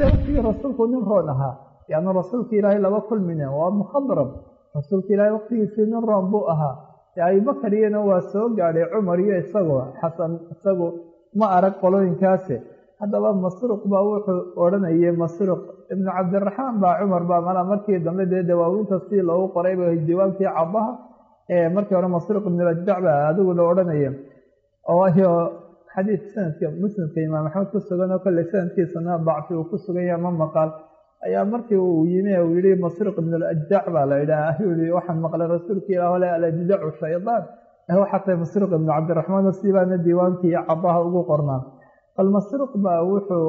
dee waqtigii rasuulku nin roon ahaa yaanu rasuulka ilaahay laba kulmine waa mukhadrab rasuulka ilaahay waqtigiisii nin roon buu ahaa dee abubakar iyana waa soo gaadhay cumar iyo isagoo xasan isagu ma arag qolooyinkaasi haddaba masruuq baa wuxuu odhanayay masruuq ibnu cabdiraxmaan baa cumar baa malaa markii dambe dee dawaawinta si loogu qorayba diwaankii cabaha ee markii hore masruuq ibnulajdac baa adigu la odhanaya waayo xadiid sanadka muslimka imaam axmed ku sugan oo kolley sanadkiisana dacfi uu ku sugan yahay ma maqal ayaa markii uu yimi uu yihi masruuq ibnulajdac baa la yidhaha ayuu yihi waxaan maqlay rasuulka ilaah ole alajdacu shaydaan waxaa tahay masruuq ibnu cabdiraxmaan sibaana diiwaankii cabaha ugu qornaa bal masruuq baa wuxuu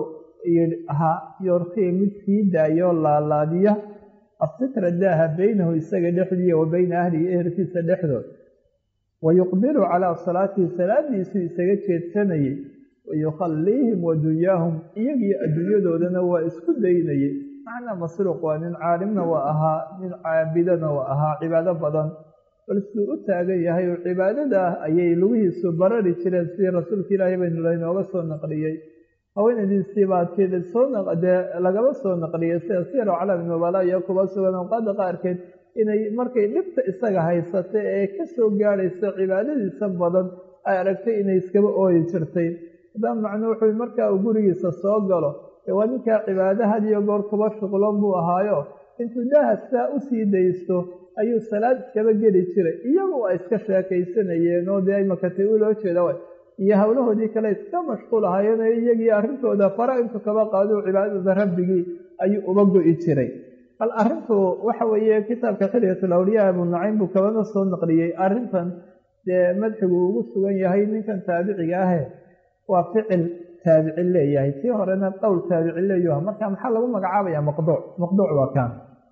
ahaa yorkii mid sii daayo laalaadiya asitra daaha beynahu isaga dhexdiiya wa beyna ahlihi ehelkiisa dhexdood wayuqbilu calaa salaatii salaadiisuu isaga jeedsanayey wayukhalliihim wadunyaahum iyagii adduunyadoodana waa isku daynayey macnaa masruuq waa nin caalimna waa ahaa nin caabidana waa ahaa cibaado badan bal siduu u taagan yahay oo cibaadada ah ayay lugihiisu barari jireen sidii rasuulka ilaahay baynu laynooga soo naqliyey haweenadiisii baa tida soo dee lagaba soo naqliyey sida siyar calami nubala iyo kuba sugan awqaada qaarkeed inay markay dhibta isaga haysata ee ka soo gaadhaysa cibaadadiisa badan ay aragtay inay iskaba ooyi jirtay haddaba macnuu wuxuu markaa uu gurigiisa soo galo ee waa ninkaa cibaado had iyo goor kuba shuqlon buu ahaayo intuu daaha sidaa usii daysto ayuu salaad iskaba geli jiray iyagu waa iska sheekaysanayeen oo dee imakatay u loo jeeda iyo howlahoodii kale iska mashquul ahaayeen iyagii arrintooda fara intuu kaba qaado cibaadada rabbigii ayuu uba go-i jiray bal arrintu waxa weeye kitaabka xilyatul awliyaa abu nacaym buu kabana soo naqliyey arrintan dee madxigu ugu sugan yahay ninkan taabiciga ahe waa ficil taabici leeyahay tii horena qowl taabici leeyuha marka maxaa lagu magacaabaya maqduuc maqduuc waa kaan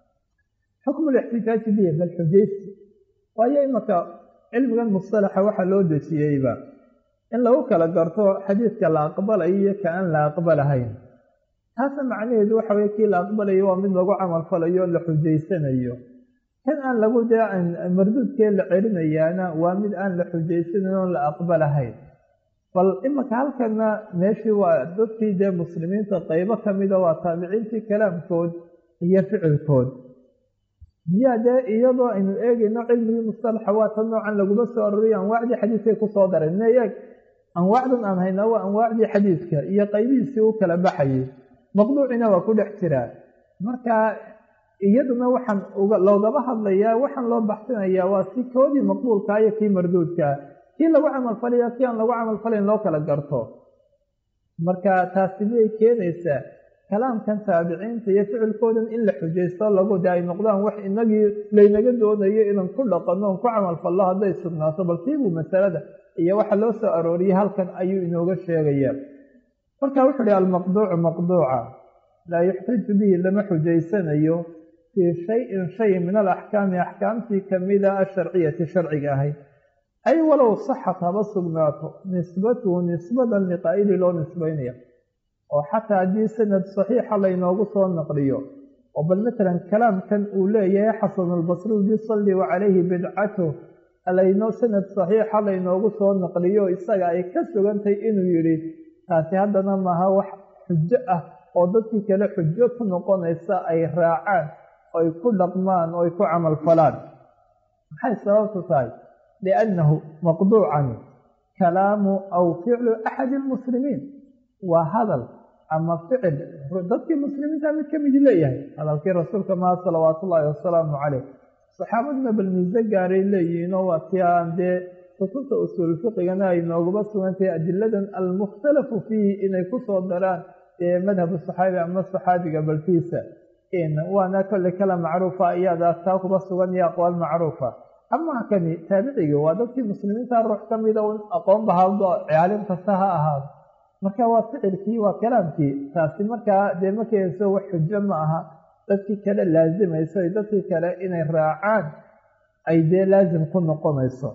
xukmu lixtijaaji bihi bal xujaysi waayo imaka cilmigan mustalaxa waxaa loo dejiyeyba in lagu kala garto xadiidka la aqbalayo iyo ka aan la aqbalahayn taasna macnaheedu waxa weye kii la aqbalayo waa mid lagu camal falayo la xujaysanayo kan aan lagu dee marduudkee la celinayaana waa mid aan la xujaysanayn oon la aqbalahayn bal imaka halkana meeshii waa dadkii dee muslimiinta qeybo kamida waa taabiciintii kalaamkood iyo ficilkood miyaa dee iyadoo aynu eegayno cilmigii mustalaxa waa tan noocan laguma soo aroriyo anwaacdii xadiidkay kusoo dareen ne eeg anwaacdan aan haynaa waa anwaacdii xadiidka iyo qaybihiisii u kala baxayay maqduucina waa ku dhex jiraa marka iyaduna waxaan loogama hadlayaa waxaan loo baxsanayaa waa si koodii maqbuulkaa iyo kii marduudkaa kii lagu camalfalaya kii aan lagu camalfalayn loo kala garto marka taasi miyay keenaysaa kalaamkan taabiciinta iyo ficilkoodan in la xujaysto lagu de ay noqdaan wax inagii laynaga doonayo inaan ku dhaqanno on ku camalfallo hadday sugnaato bal tiibuu masalada iyo waxa loo soo arooriyey halkan ayuu inooga sheegayaa marka wuxuu ihi almaqduucu maqduuca laa yuxtaju bihi lama xujaysanayo fii shayin shay min alaxkaami axkaamtii kamida asharciyati sharciga ahayd ay walow saxat haba sugnaato nisbatuhu nisbadan liqaa'ili loo nisbaynaya oo xataa haddii sanad saxiixa laynoogu soo naqliyo oo bal matalan kalaamkan uu leeyahay xasanulbasri bisalli wa calayhi bidcatu laynoo sanad saxiixa laynoogu soo naqliyo isaga ay ka sugantay inuu yidhi taasi haddana maaha wax xujo ah oo dadkii kale xujo ku noqonaysa ay raacaan oy ku dhaqmaan oo ay ku camalfalaan maxay sababtu tahay liannahu maqduucani kalaamu aw ficlu axadi almuslimiin waa hadal ama ficil dadkii muslimiinta mid ka midi leeyahay hadalkii rasuulka maha salawaatu ullaahi wasalaamu caleyh saxaabaduna bal miise gaaray leeyihiinoo waa tii aan dee kutubta usuul fiqigana ay noogaba sugantahay adiladan almukhtalafu fiihi inay kusoo daraan dee madhabu saxaabi ama saxaabiga balkiisa waana kolley kala macruufa iyadaa taa kuba sugan iyo aqwaal macruufa amaa kani taabicigi waa dadkii muslimiinta ruux ka mida un aqoonba hado caalim kasta ha ahaado marka waa ficilkii waa kalaamkii taasi markaa dee ma keenayso wax xujo ma aha dadkii kale laazimayso dadkii kale inay raacaan ay dee laazim ku noqonayso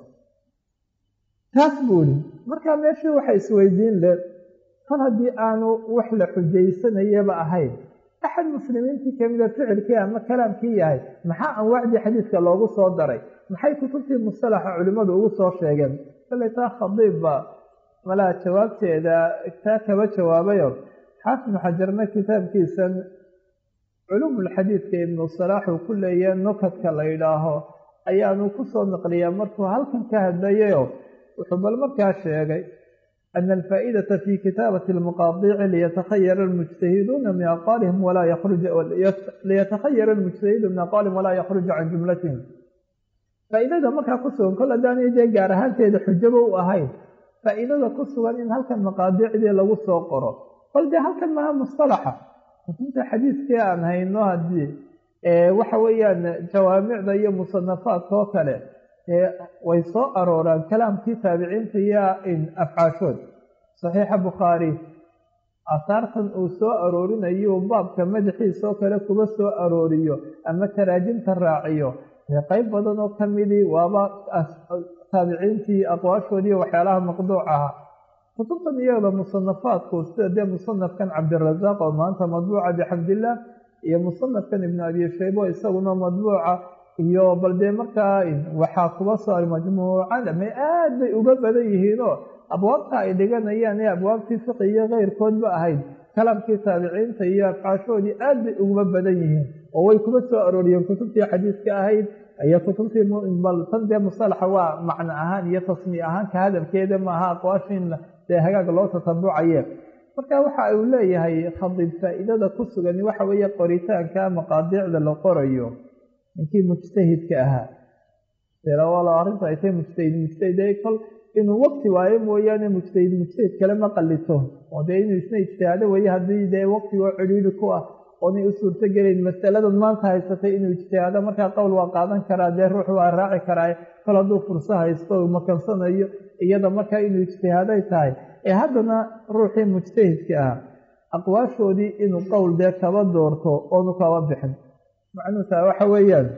taas buu ihi markaa meeshii waxa isweydiin le kol haddii aanu wax la xujaysanayaba ahayn axad muslimiintii kamida ficilkii ama kalaamkii yahay maxaa anwaacdii xadiidka loogu soo daray maxay kutubtii mustalaxa culimmadu ugu soo sheegeen kalley taa khadiibba malaa jawaabteeda taa kaba jawaabayo xaafid xajarna kitaabkiisan culumulxadiidka ibnu salaax uu ku leeyahe nukadka la yidhaaho ayaanu ku soo naqliyaa markuu halkan ka hadlayayo wuxuu bal markaa sheegay ana alfaa'idata fi kitaabati almaqaadici liyatakhayara almujtahiduuna min aqwaalihim walaa yakhruja liyatakhayara almujtahidu min aqwaalihim walaa yakhruja can jumlatihim faa'iidada markaa ku sugan kol haddaanay dee gaar ahaanteeda xujaba u ahayn faa'iidada ku sugan in halkan maqaadicdii lagu soo qoro bal dee halkan maha mustalaxa kutubta xadiidkii aan hayno haddii waxa weeyaan jawaamicda iyo musanafaadka oo kale way soo arooraan kalaamkii taabiciinta iyo afcaashood saxiixa bukhaari asaartan uu soo aroorinayo baabka madaxiisa oo kale kuba soo arooriyo ama taraajimta raaciyo qayb badan oo kamidii waaba taabiciintii aqwaashoodii waxyaalaha maqduuc ahaa kutubtan iyada musanafaadku sida dee musanafkan cabdirasaaq oo maanta madbuuca bixamdillaah iyo musanafkan ibnu abi shaybo isaguna madbuuca iyo bal dee markaa waxaa kuba soo majmuucan ama aad bay uga badan yihiinoo abwaabta ay dhiganayaan ee abwaabtii fiqi iyo keyrkoodba ahayd kalaamkii taabiciinta iyo afcaashoodii aad bay uga badan yihiin oo way kuba soo arooriyeen kutubtii xadiiska ahayd iyo kutubtii bal tan dee musalaxa waa macno ahaan iyo tasmiye ahaan ka hadalkeeda maaha aqwaashin dee hagaag loo tatabucaye marka waxa uu leeyahay khadiib faa'iidada ku sugan waxa weeye qoritaanka maqaadiicda la qorayo ninkii mujtahidka ahaa walo arrinta ay tahay mujtahid mujtahid kol inuu waqti waayo mooyaane mujtahid mujtahid kale ma qalito oo dee inuu isna ijtihaado weeye haddii dee waqtigoo cidhiidhi ku ah oonay u suurto gelayn masaladan maanta haysatay inuu ijtihaado markaa qowl waa qaadan karaa dee ruux waa raaci karaa kol hadduu furso haysto uu makansanayo iyada markaa inuu ijtihaaday tahay ee haddana ruuxii mujtahidka ah aqwaashoodii inuu qowl dee kaba doorto oonu kaba bixin macnuu tahay waxa weeyaan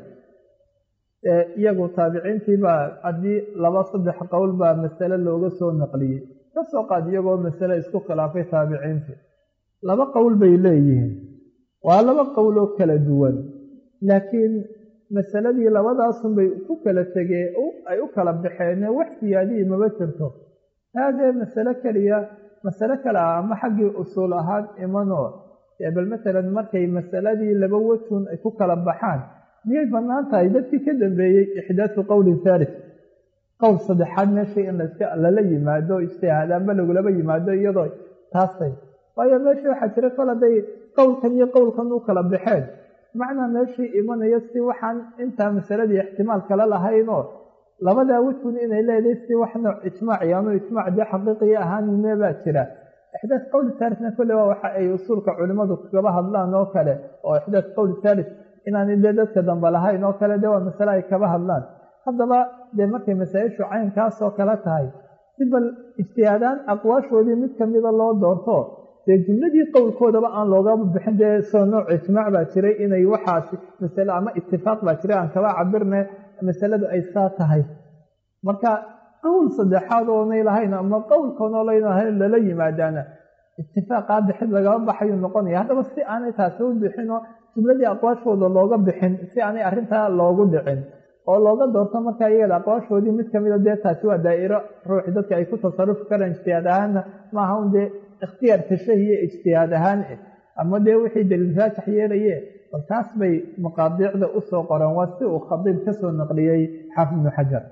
iyagu taabiciintii baa haddii laba saddex qowl baa masale looga soo naqliyey kasoo qaad iyagoo masale isku khilaafay taabiciintii laba qowl bay leeyihiin waa laba qowloo kala duwan laakiin masaladii labadaasunbay ku kala tegee ay u kala baxeen wax siyaadihii maba jirto haadee masale keliya masale kale ah ama xaggii usuul ahaan imanoo bal matalan markay masaladii laba wejun ay ku kala baxaan miyay bannaan tahay dadkii ka dambeeyey ixdaasu qowlin thalith qowl saddexaad meeshii in lala yimaado ijtihaadaanba lagulaba yimaado iyadoo taastay waayo meeshii waxaa jira kol hadday qowlkan iyo qowlkan u kala baxeen macnaa meeshii imanaya si waxaan intaa masaladii ixtimaal kala lahaynoo labadaa wejun inay leedahay si wax nooc ijmaac iyo ama ijmaac dee xaqiiqiya ahaanine baa jira ixdaas qowli thalithna kolle waa waxa ay usuulka culimmadu kagaba hadlaan oo kale oo ixdaas qowli thalith inaanay dee dadka dambe lahayn oo kale dee waa masale ay kaba hadlaan haddaba dee markay masaa-ishu caynkaasoo kale tahay si bal ijtihaadaan aqwaashoodii mid kamida loo doorto dee jumladii qowlkoodaba aan loogaba bixin dee soo nooc ijmaac baa jiray inay waxaasi masale ama itifaaq baa jiray aan kaba cabirne masaladu ay saa tahay marka qowl saddexaad oonay lahayn ama qowlkoonoo laynahayn lala yimaadaana itifaaqaa bixid lagaba baxayuu noqonaya haddaba si aanay taasi u bixinoo jumladii aqwaashooda looga bixin si aanay arrintaa loogu dhicin oo looga doorto markaa iyada aqwaashoodii mid kamida dee taasi waa daa'iro ruuxi dadka ay ku tasarufi karaan ijtihaad ahaanna maaha un dee ikhtiyaar tashahiye ijtihaad ahaan ama dee wixii daliil raajax yeelaye bal taas bay maqaadiicda usoo qoreen waa si uu khadiib kasoo naqliyey xaafid ibnu xajar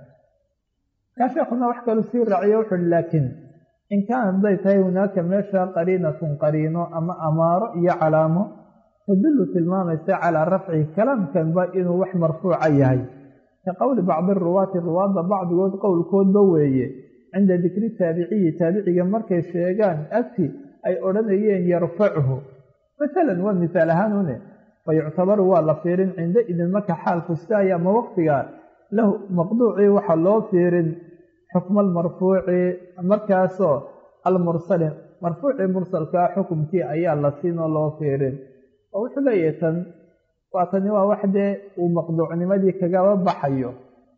kaa sheekuna wax kalu sii raaciyo wuxuuhi laakiin in kaana hadday tahay hunaaka meesha qariinatun qariino ama amaaro iyo calaamo tadullu tilmaamaysa calaa rafci kalaamkanba inuu wax marfuuca yahay ka qowli bacdi ruwaati ruwaadda bacdigood qowlkoodba weeye cinda dikri taabiciyi taabiciga markay sheegaan agti ay odhanayeen yarfacuhu masalan waa misaal ahaanune fa yuctabaru waa la fiirin cinda idin marka xaalku sidaaya ama waqtiga lahu maqduucii waxaa loo fiirin xukma almarfuuci markaasoo almursali marfuucii mursalkaa xukumkii ayaa la siinoo loo fiirin oo wuxuu leeyahay tan waa tani waa wax dee uu maqduucnimadii kagaba baxayo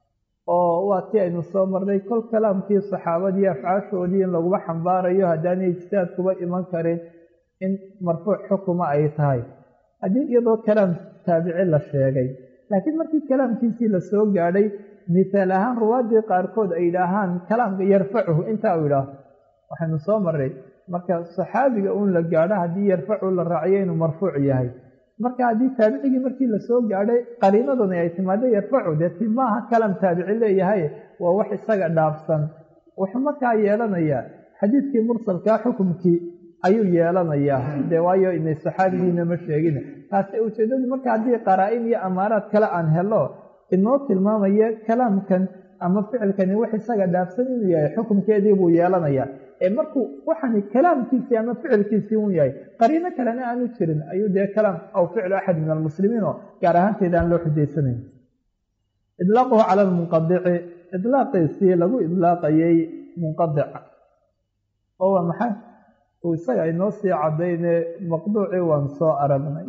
oo waa tii aynu soo marnay kol kalaamkii saxaabadii afcaashoodii in laguma xambaarayo haddaanay ijtihaad kuba iman karin in marfuuc xukuma ay tahay haddii iyadoo kalaam taabici la sheegay laakiin markii kalaamkiisii la soo gaadhay misaal ahaan ruwaaddii qaarkood ay yidhaahaan kalaamka yarfacuhu intaa uu yidhaaho waxaynu soo marray marka saxaabiga un la gaadho haddii yarfacu la raaciyo inuu marfuuc yahay marka haddii taabicigii markii lasoo gaadhay qariinadani ay timaado yarfacu dee ti maaha kalam taabici leeyahay waa wax isaga dhaafsan wuxuu markaa yeelanayaa xadiidkii mursalkaa xukumkii ayuu yeelanayaa dee waayo inay saxaabigiina ma sheegin taasi ujeedadu marka haddii qaraa-in iyo amaaraad kale aan helo inoo tilmaamaya kalaamkan ama ficilkani wax isaga dhaafsan inuu yahay xukumkeedii buu yeelanayaa ee markuu waxani kalaamkiisii ama ficilkiisii un yahay qariino kalena aanu jirin ayuu dee kalaam aw ficlu axad min almuslimiin oo gaar ahaanteeda aan loo xujaysanayn idlaaquhu cala almunqadici idlaaqiisii lagu idlaaqayay munqadic oo waa maxay uu isaga inoo sii cadayne maqduucii waan soo aragnay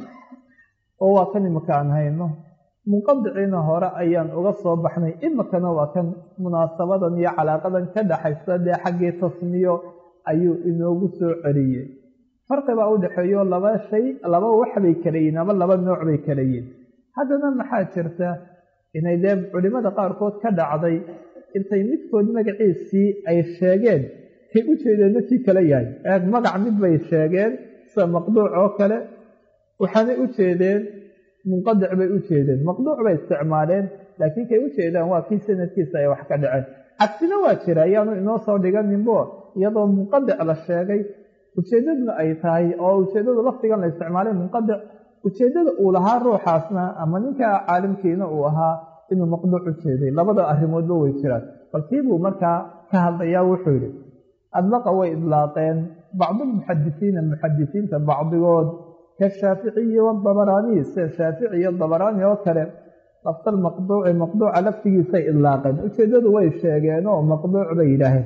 oo waa kan imika aan hayno munqadiciina hore ayaan uga soo baxnay imikana waa kan munaasabadan iyo calaaqadan ka dhaxaysa dee xaggii tasmiyo ayuu inoogu soo celiyey farqibaa u dhexeeyo laba shay laba waxbay kala yihin ama laba nooc bay kala yihin haddana maxaa jirta inay dee culimmada qaarkood ka dhacday intay midkood magaciisii ay sheegeen kay u jeedeenna kii kale yahay eeg magac mid bay sheegeen sida maqduuc oo kale waxaanay u jeedeen munqadic bay u jeedeen maqduuc bay isticmaaleen laakiin kay u jeedaan waa kii sanadkiisa ay wax ka dhaceen cagsina waa jira ayaanu inoo soo dhiganinbo iyadoo munqadic la sheegay ujeeddaduna ay tahay oo ujeeddadu lafdigan la isticmaalay munqadic ujeeddada uu lahaa ruuxaasna ama ninka caalimkiina uu ahaa inuu maqduuc u jeeday labada arrimoodba way jiraan balkii buu markaa ka hadlayaa wuxuu yidhi adlaqa way idlaaqeen bacdulmuxadisiina muxadisiinta bacdigood kashaaficiyi wadabaraaniyi sida shaafici iyo dabaraani oo kale laftal maqduuci maqduuca laftigiisay idlaaqeen ujeeddadu way sheegeen oo maqduuc bay yidhaaheen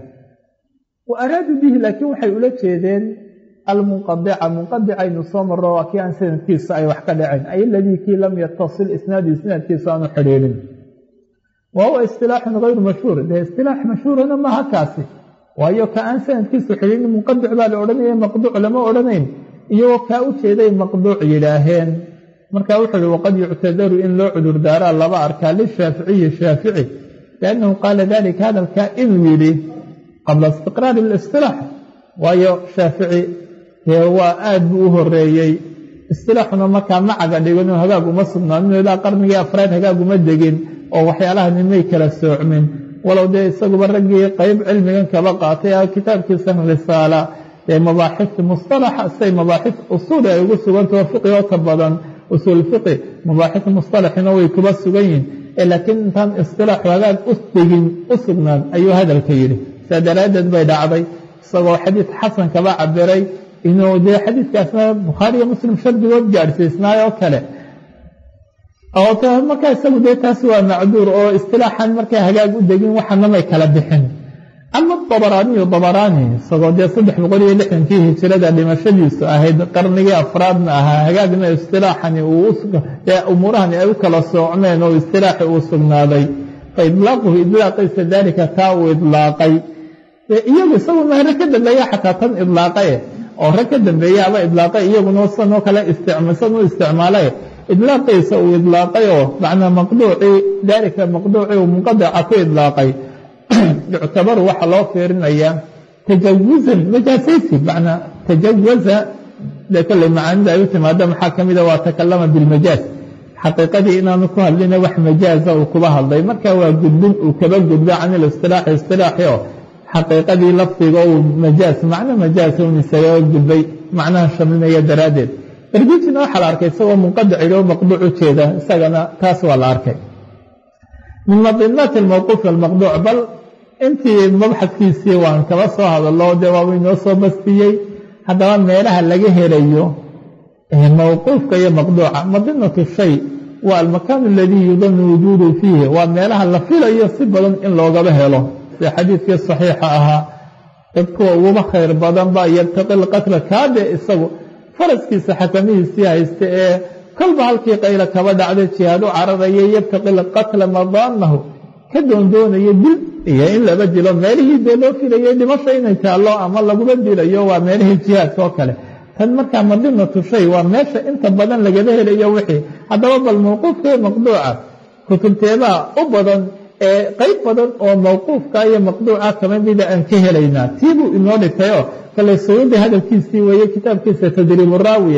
wa araaduu bihi laakiin waxay ula jeedeen almunqadica munqadicaynu soo marro waa kii aan sanadkiisa ay wax ka dhaceen ay aladii kii lam yatasil isnaadu isnaadkiisa aanu xidhiidhin wa huwa istilaaxun gayru mashhuur dee istilaax mashhuurana maaha kaasi waayo ka aan sanadkiisu xidhiidhin munqadic baa la odhanaya maqduuc lama odhanayn iyagoo kaa u jeeday maqduuc yidhaaheen marka wuxuu uhi waqad yuctadaru in loo cudurdaaraa laba arkaa lishaaficiyi shaafici liannahu qaala dalika hadalkaa inuu yidhi qabla istiqraari alistilaax waayo shaafici dee waa aad buu u horeeyey istilaaxuna markaa macaga dhiganoo hagaag uma sugnaanin ilaa qarnigii afraad hagaag uma degin oo waxyaalaha nimay kala soocmin walow dee isaguba raggii qeyb cilmigan kaba qaatay a kitaabkiisan risaala ee mabaaxifta mustalaxa say mabaaxif usuuli ay ugu sugantao fiqi oo ka badan usuul fiqi mabaaxifta mustalaxina way kuba sugan yihin ee laakiin intaan istilaaxu hagaag u degin u sugnaan ayuu hadalka yidhi saa daraaddeed bay dhacday isagoo xadiid xasan kaba cabiray inuu dee xadiidkaasna bukhaariyo muslim shardigood gaadhsiisnaay oo kale oo markaa isagu dee taasi waa macduur oo istilaaxan markay hagaag u degin waxanamay kala bixin ama dabaraaniyu dabaraani isagoo dee saddex boqol iyo lixdankii hijirada dhimashadiisu ahayd qarnigii afraadna ahaa hagaagna istilaaxani umuurahani ay u kala soocmeen oo istilaaxi uu sugnaaday fa idlaaquhu idlaaqiisa daalika taa uu idlaaqay iyagu isagu mahre ka dambeeya xataa tan idlaaqae oo rag ka dambeeyaaba idlaaqay iyaguna sanoo kale san u isticmaalay idlaaqiisa uu idlaaqay oo macnaa maqduucii daalika maqduucii uu munqadica ku idlaaqay yuctabaru waxaa loo fiirinayaa tajawuzan majaasaysi macnaa tajawaza dee kolley macaanida ay u timaado maxaa ka mida waa takalama bilmajaaz xaqiiqadii inaanu ku hadlina wax majaaza uu kuba hadlay marka waa gudbin uu kaba gudba can ilistilaaxi istilaaxi oo xaqiiqadii lafdiga uu majaaz macno majaaz un isaga gudbay macnaha shamlinaya daraaddeed ergujina waxaa la arkay isagoo munqadic ilo maqduuc u jeeda isagana taas waa la arkay min madinaati almawquuf almaqduuc bal intii mabxadkiisii waan kaba soo hadalo dee waaba inoo soo bastiyey haddaba meelaha laga helayo mawquufka iyo maqduuca madinatu shay waa almakaanu aladii yudanu wujuudu fiihi waa meelaha la filayo si badan in loogaba helo sida xadiidkii saxiixa ahaa dad kuwa uguba khayr badanba yabtaqi lqatla kaade isagu faraskiisa xakamihiisii haysta ee kolba halkii qayla kaba dhacday jihaadu cararaya yabtaqi lqatla madaanahu ka doondoonaya dil iyo in laba dilo meelihii dee loo filayay dhimasho inay taallo ama laguma dilayo waa meelihii jihaadka oo kale tan markaa madinatu shay waa meesha inta badan lagaba helayo wixii haddaba bal mawquufkii maqduuca kutubteebaa u badan qeyb badan oo mawquufka iyo maqduuca kama mida aan ka helaynaa tii buu inoo dhigtayoo kale suyuudi hadalkiisii weeye kitaabkiisa tadriibu raawiye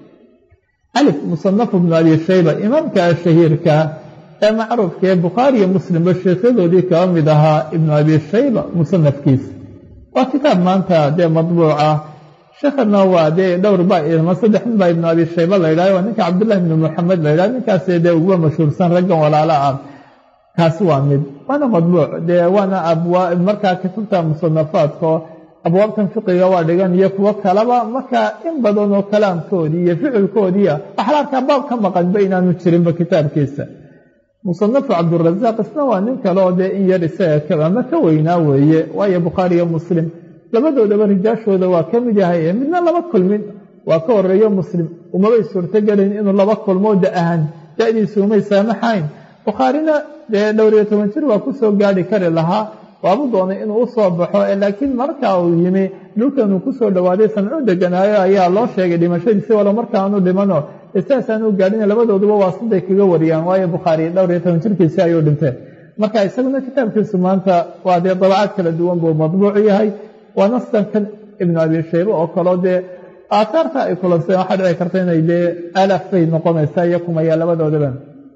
alif musanafu bnu abi shayba imaamka shahiirka ee macruufka ee bukhaari iyo muslimba sheekyadoodii kaba mid ahaa ibnu abi shayba musanafkiisa waa kitaab maanta dee madbuuca sheekhana waa dee dhowr ba ma saddex nin baa ibnu abi shayba la yidhahyo waa ninka cabdullahi ibnu moxamed la yidhahyo ninkaas dee uguba mashhuursan raggan walaala ah kaasi waa mid waana madbuuc dee waana abwaa markaa kutubta musanafaadkao abwaabtan fiqiga waa dhigan iyo kuwo kaleba markaa in badan oo kalaamkoodii iyo ficilkoodiia waxaa la arkaa baab ka maqanba inaanu jirinba kitaabkiisa musanafu cabdurasaaq isna waa nin kale oo dee in yar isaga ama ka weynaa weeye waayo bukhaari iyo muslim labadoodaba rijaashooda waa ka mid yahay midna laba kulmin waa ka horeeyo muslim umabay suurtogelayn inuu laba kulmoo da ahan da-diisu umay saamaxayn bukhaarina dee dhowr iyo toban jir waa kusoo gaadhi kari lahaa waabu doonay inuu u soo baxo laakiin marka uu yimi dhulkanuu kusoo dhowaaday samcu deganaayo ayaa loo sheegay dhimashadiisi walo markaanu dhimano saasaanu gaadhin labadooduba waa siday kaga wariyaan waayo bukhaari dhowr iyo toban jirkiisi ayuu dhintee marka isaguna kitaabkiisu maanta waa dee dabacaad kala duwan buu madbuuc yahay waa nastankan ibnu abi shaybe oo kaleo dee aaaarta ay kulanseen waxaa dhici karta inay dee alaaf bay noqonaysaa iyo kumaya labadoodaba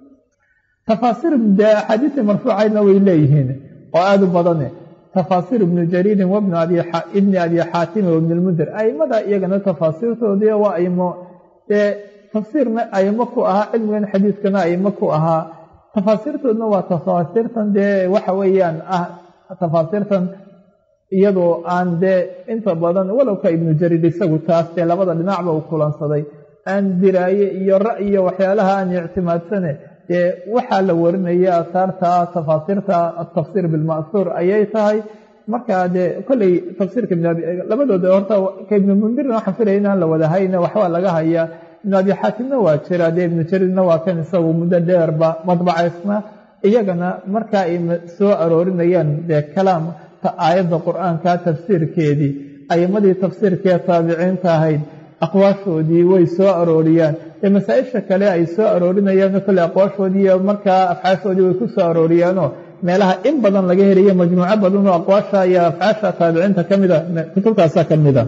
tafaasiir dee axaadiisii marfuucaydna way leeyihiin oo aada u badane tafaasiir ibnu jariirin wabni ibni abi xaatimi wabni lmundir aimada iyagana tafaasiirtoodii waa aimo dee tafsiirna aimo ku ahaa cilmigan xadiidkana aimo ku ahaa tafaasiirtoodna waa tafaasiirtan dee waxa weeyaan ah tafaasiirtan iyadoo aan dee inta badan walowka ibnu jariir isagu taas dee labada dhinacba uu kulansaday aan diraaye iyo ra'yiyo waxyaalaha aan ictimaadsane dee waxaa la warinaya asaarta tafaasiirta atafsiir bilma'suur ayay tahay markaa dee kolley tafsiirka labadooda horta ka ibnu mundirna waxaan filaya inaan la wadahayna waxbaa laga hayaa ibnu abi xaatimna waa jira dee ibnu jariirna waa kan isagu muddo dheerba madbacaysna iyagana markaa ay soo aroorinayaan dee kalaam aayadda qur-aanka tafsiirkeedii aimadii tafsiirkee taabiciinta ahayd aqwaashoodii way soo arooriyaan ee masaa-isha kale ay soo aroorinayaan kolle aqwaashoodii iyo markaa afcaashoodii way ku soo arooriyaanoo meelaha in badan laga helayo majmuuco badan oo aqwaasha iyo afcaasha taabiciinta ka mida kutubtaasa ka mida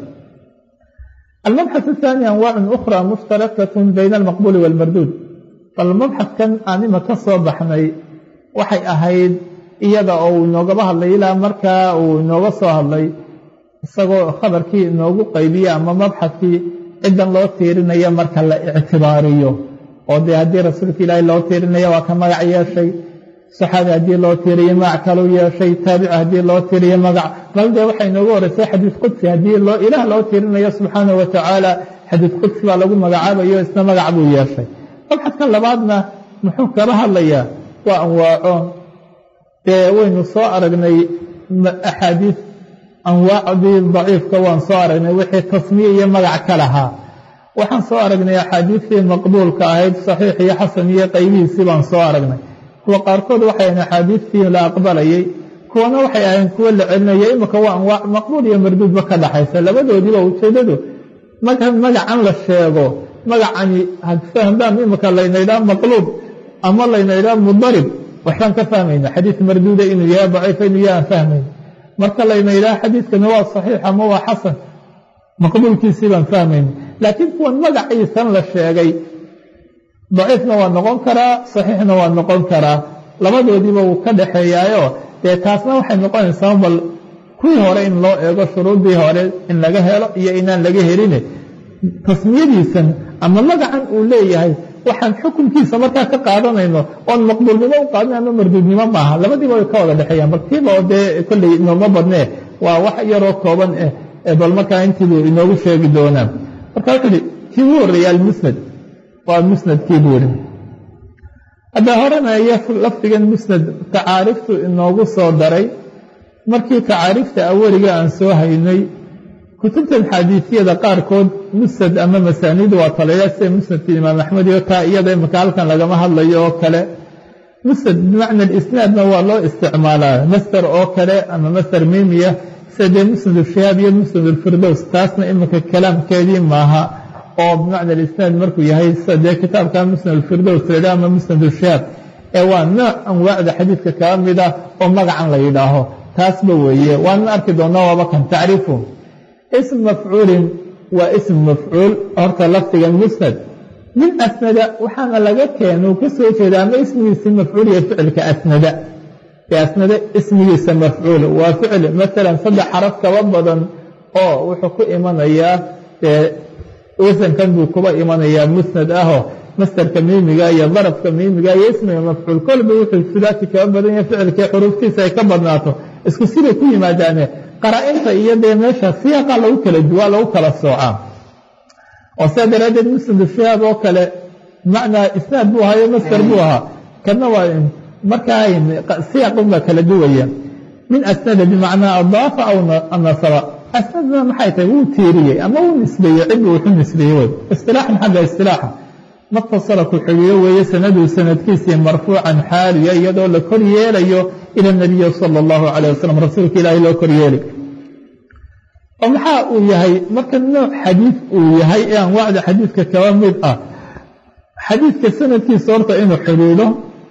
almabxath ahaani anwaacun ukhra mushtarakatun bayna almaqbuuli waalmarduud bal mabxadkan aan ima ka soo baxnay waxay ahayd iyada oo uu inoogaba hadlay ilaa markaa uu inooga soo hadlay isagoo khabarkii inoogu qaybiye ama mabxadkii ciddan loo tiirinaya marka la ictibaariyo oo dee haddii rasuulka ilaahi loo tiirinaya waa ka magac yeeshay saxaabi haddii loo tiiriyo magac kalau yeeshay taabici haddii loo tiiriyo magac bal dee waxay inoogu horeysay xadiid qudsi haddii ilaah loo tiirinayo subxaanahu watacaala xadiid qudsi baa lagu magacaabayo isna magac buu yeeshay mabxadka labaadna muxuu kala hadlayaa waa anwaaco dee waynu soo aragnay axaadiis anwaacdii daciifka waan soo aragnay wixii tasmiye iyo magac ka lahaa waxaan soo aragnay axaadiistii maqbuulka ahayd saxiix iyo xasan iyo qaybihiisii baan soo aragnay kuwa qaarkood waxay ahayn axaadiistii la aqbalayay kuwana waxay ahayn kuwo la celinaya imika waa anwaac maqbuul iyo marduudba ka dhaxaysa labadoodiiba ujeedadu magacan la sheego magacani fahmbaan imika laynaydhaa maqluub ama laynaydhaa mudarib waxbaan ka fahmayna xadiis marduuda inuu yahay daciifa inuu yahay aan fahmayna marka layna yidhaha xadiiskani waa saxiix ama waa xasan maqbuulkiisii baan fahmayna laakiin kuwan magaciisan la sheegay daciifna waa noqon karaa saxiixna waa noqon karaa labadoodiiba wuu ka dhaxeeyaayo dee taasna waxay noqonaysaa bal kuwii hore in loo eego shuruudii hore in laga helo iyo inaan laga helin tasmiyadiisan ama magacan uu leeyahay waxaan xukunkiisa markaa ka qaadanayno oon maqbuulnimo u qaadin ama marduudnimo maaha labadiiba way ka wada dhexeeyaan bal kiiba oo dee kolley inooma badnee waa wax yaroo kooban eh bal markaa intiibuu inoogu sheegi doonaa marka wuxuu uhi kii ugu horreeyey almusnad waa musnadkii buu ihi hadda horena iyo lafdigan musnad tacaariftu inoogu soo daray markii tacaarifta aweliga aan soo haynay kutubtan xaadiisiyada qaarkood musnad ama masaaniid waa talaya sida musnadka imaam axmed iyo taa iyada imika halkan lagama hadlayo oo kale musnad bimacna isnaadna waa loo isticmaalaa master oo kale ama master mimiya sida dee musnad ushihaab iyo musnad ulfirdows taasna imika kalaamkeedii maaha oo bimacna isnaad markuu yahay sida dee kitaabka musnad ulfirdows laydha ama musnad ushihaab ee waa nooc anwaacda xadiidka kaa mid ah oo magacan la yidhaaho taasba weeye waanan arki doonaa waaba kan tacriifu ism mafcuulin waa ism mafcuul horta lafdiga musnad min asnada waxaana laga keena uu ka soo jeeda ama ismigiisa mafcuul iyo ficilka asnada ee asnada ismigiisa mafcuul waa ficil maalan saddex xaraf kaba badan oo wuxuu ku imanayaa dee wasankan buu kuba imanayaa musnad ahoo mastarka miimiga iyo darafka miimiga iyo ismiga mafcuul kolba wuxuu sudaati kaba badan yahay ficilkii xuruuftiisa ay ka badnaato isku siday ku yimaadaane qaraa-inta iyo dee meesha siyaaqa lagu kala duwaa lagu kala soocaa oo sidaa daraaddeed musnad siyaaq oo kale macnaa isnaad buu ahaa iyo mastar buu ahaa kana waa markaa siyaaqun baa kala duwaya min asnada bimacnaa adaafa aw nasaba asnadna maxay tahay wuu tiiriyey ama wuu nisbeeyey ciddu wuxu nisbeeyey wey istilaaxan xagga istilaaxa matasala ku xigiyo weeye sanaduu sanadkiisii marfuucan xaaliya iyadoo la kor yeelayo ila nabiyi sala allahu calayh wasalam rasuulka ilaahay loo kor yeeli oo maxaa uu yahay marka nooc xadiid uu yahay ee anwaacda xadiidka kaba mid ah xadiidka sanadkiisa horta inuu xidhiidho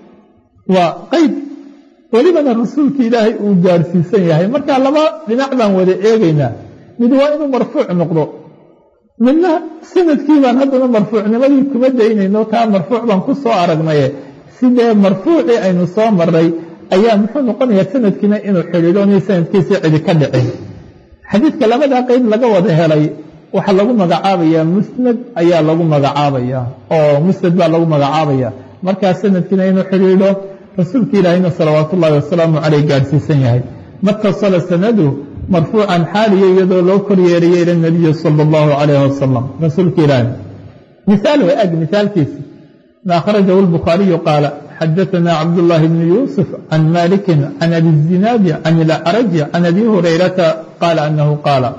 waa qeyb welibana rasuulka ilaahay uu gaarsiisan yahay marka laba dhinac baan wada eegaynaa mid waa inuu marfuuc noqdo midna sanadkii baan haddana marfuucnimadii kuma daynayno taa marfuuc baan ku soo aragnaye sidee marfuucii aynu soo maray ayaa muxuu noqonayaa sanadkiina inuu xidhiidho inay sanadkiisii cidi ka dhicin xadiidka labadaa qeyb laga wada helay waxaa lagu magacaabayaa musnad ayaa lagu magacaabaya oo musnad baa lagu magacaabaya markaa sanadkiina inuu xidhiidho rasuulka ilaahayna salawaat ullaahi wasalaamu caleyh gaadhsiisan yahay matasala sanadu marfuucan xaaliya iyadoo loo kor yeeriyey ila nabiyi sala allahu calayh wasalam rasuulka ilaahay mihaal way ag mihaalkiisi ma akhrajahu lbukhaariyu qaala xadaثna cabdullaahi bni yuusuf can malikin can abi zinaadi can ilacraji can abi hurayrata qaala anahu qaala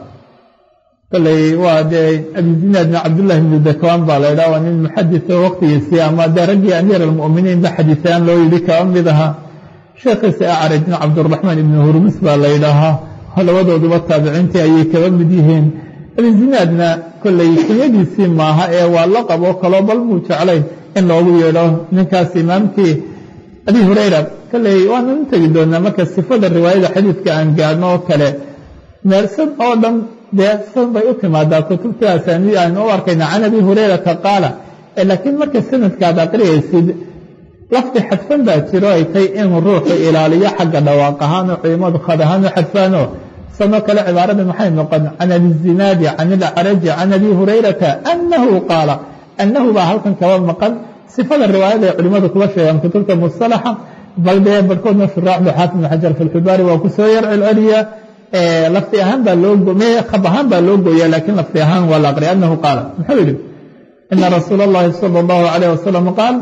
koley waa dee abi zinaadna cabdullahi bni dakwaan baa la ydhaha waa nin muxadisa waqtigiisii ama dee raggii amiir almu'miniin ba xadiisaan loo yidhi kaba mid ahaa sheekhiisa acrajna cabduraxmaan ibni hurmus baa la ydhaahaa labadooduba taabiciintii ayay kaba mid yihiin abi zinaadna kolley kunyadiisii maaha ee waa la qaboo kaloo bal muu jeclayn in loogu yeedho ninkaas imaamkii abi hurayra kolley waanan u tegi doonaa marka sifada riwaayada xadiidka aan gaadhno oo kale meelsan oo dhan dee san bay u timaadaa kutubta asaaniid aynu u arkayna can abi hurayrata qaala laakiin marka sanadkaad aqriyaysid lafdi xadfan baa jiro ay tay inuu ruuxu ilaaliyo xagga dhawaaq ahaanoo culimadu khad ahaan u xadfaano sanoo kale cibaarada maxay noqon can abi zinaadi can ilacraji can abi hurayrata annahu qaala annahu baa halkan kaba maqan sifada riwaayada ay culimadu kuba sheegaan kutubta musalaxa bal dee barhkoodna shuraaxdu xaafid ibn xajar fi lxibaari waa kusoo yar celceliya lafdi ahaan baa loo khab ahaan baa loo gooya laakiin lafdi ahaan waa la aqriya annahu qaala muxuu yidhi ina rasuula اllahi salى اllahu alayh wasalam qaal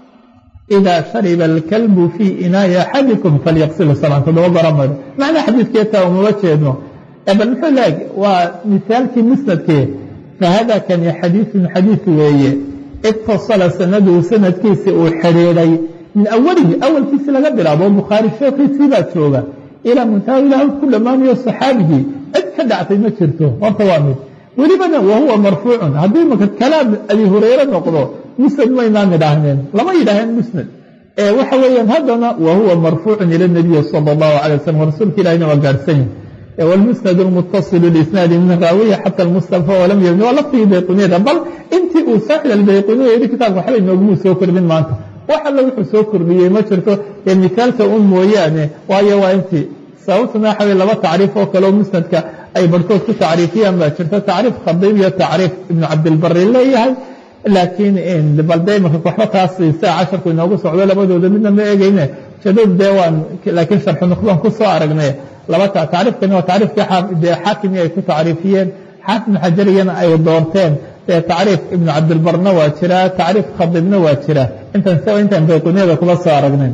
ida shariba alkalbu fii inaa'i axadikum falyaqsilu sabcan toddoba gora maydo macnaa xadiidkeetaa umama jeedno bal muxuu leeg waa misaalkii musnadkee fahada kani xadiiثun xadiiث weeye itasala sanaduhu sanadkiisi uu xidhiidhay min awalihi awalkiisi laga bilaabo bukhaari sheekhiisii baa jooga ilaa muntaha ilaah ku dhammaanayo saxaabigii cid ka dhactay ma jirto horta waa mid welibana wahuwa marfuucun haddii maka kalaam abi hureyre noqdo musnad maynaan idhaahneen lama yidhaaheen musnad waxa weeyaan haddana wahuwa marfuucun ila nabiyi sala allahu calay wasalam rasuulka ilahina waa gaadhsan yahay wlmusnad lmutasilu lisnaadi min raawiya xata almustafa walam yabni waa laftigii bayquniyada bal intii uu saaxib albayquniya yidhi kitaabka waxba inoogumuu soo kordhin maanta wax alla wuxuu soo kordhiyey ma jirto ee misaalka un mooyaane waayo waa intii sababtuna waxa wey laba tacriif oo kaleo musnadka ay barhkood ku tacriifiyaan baa jirta tacriif khadiib iyo tacriif ibnu cabdilbari leeyahay laakiin balde imaka waxba taas saa casharku inoogu socdo labadooda midna ma egeyne jadud dee waan laakiin sharxu nuqdaan ku soo aragnay laba tacriifkani waa tacriifkii dee xaakimi ay ku tacriifiyeen xaafid ibnu xajariyana ay doorteen dee tacriif ibnu cabdilbarna waa jiraa tacriif khadiibna waa jira intan s intaan bayquniyada kula soo aragnayn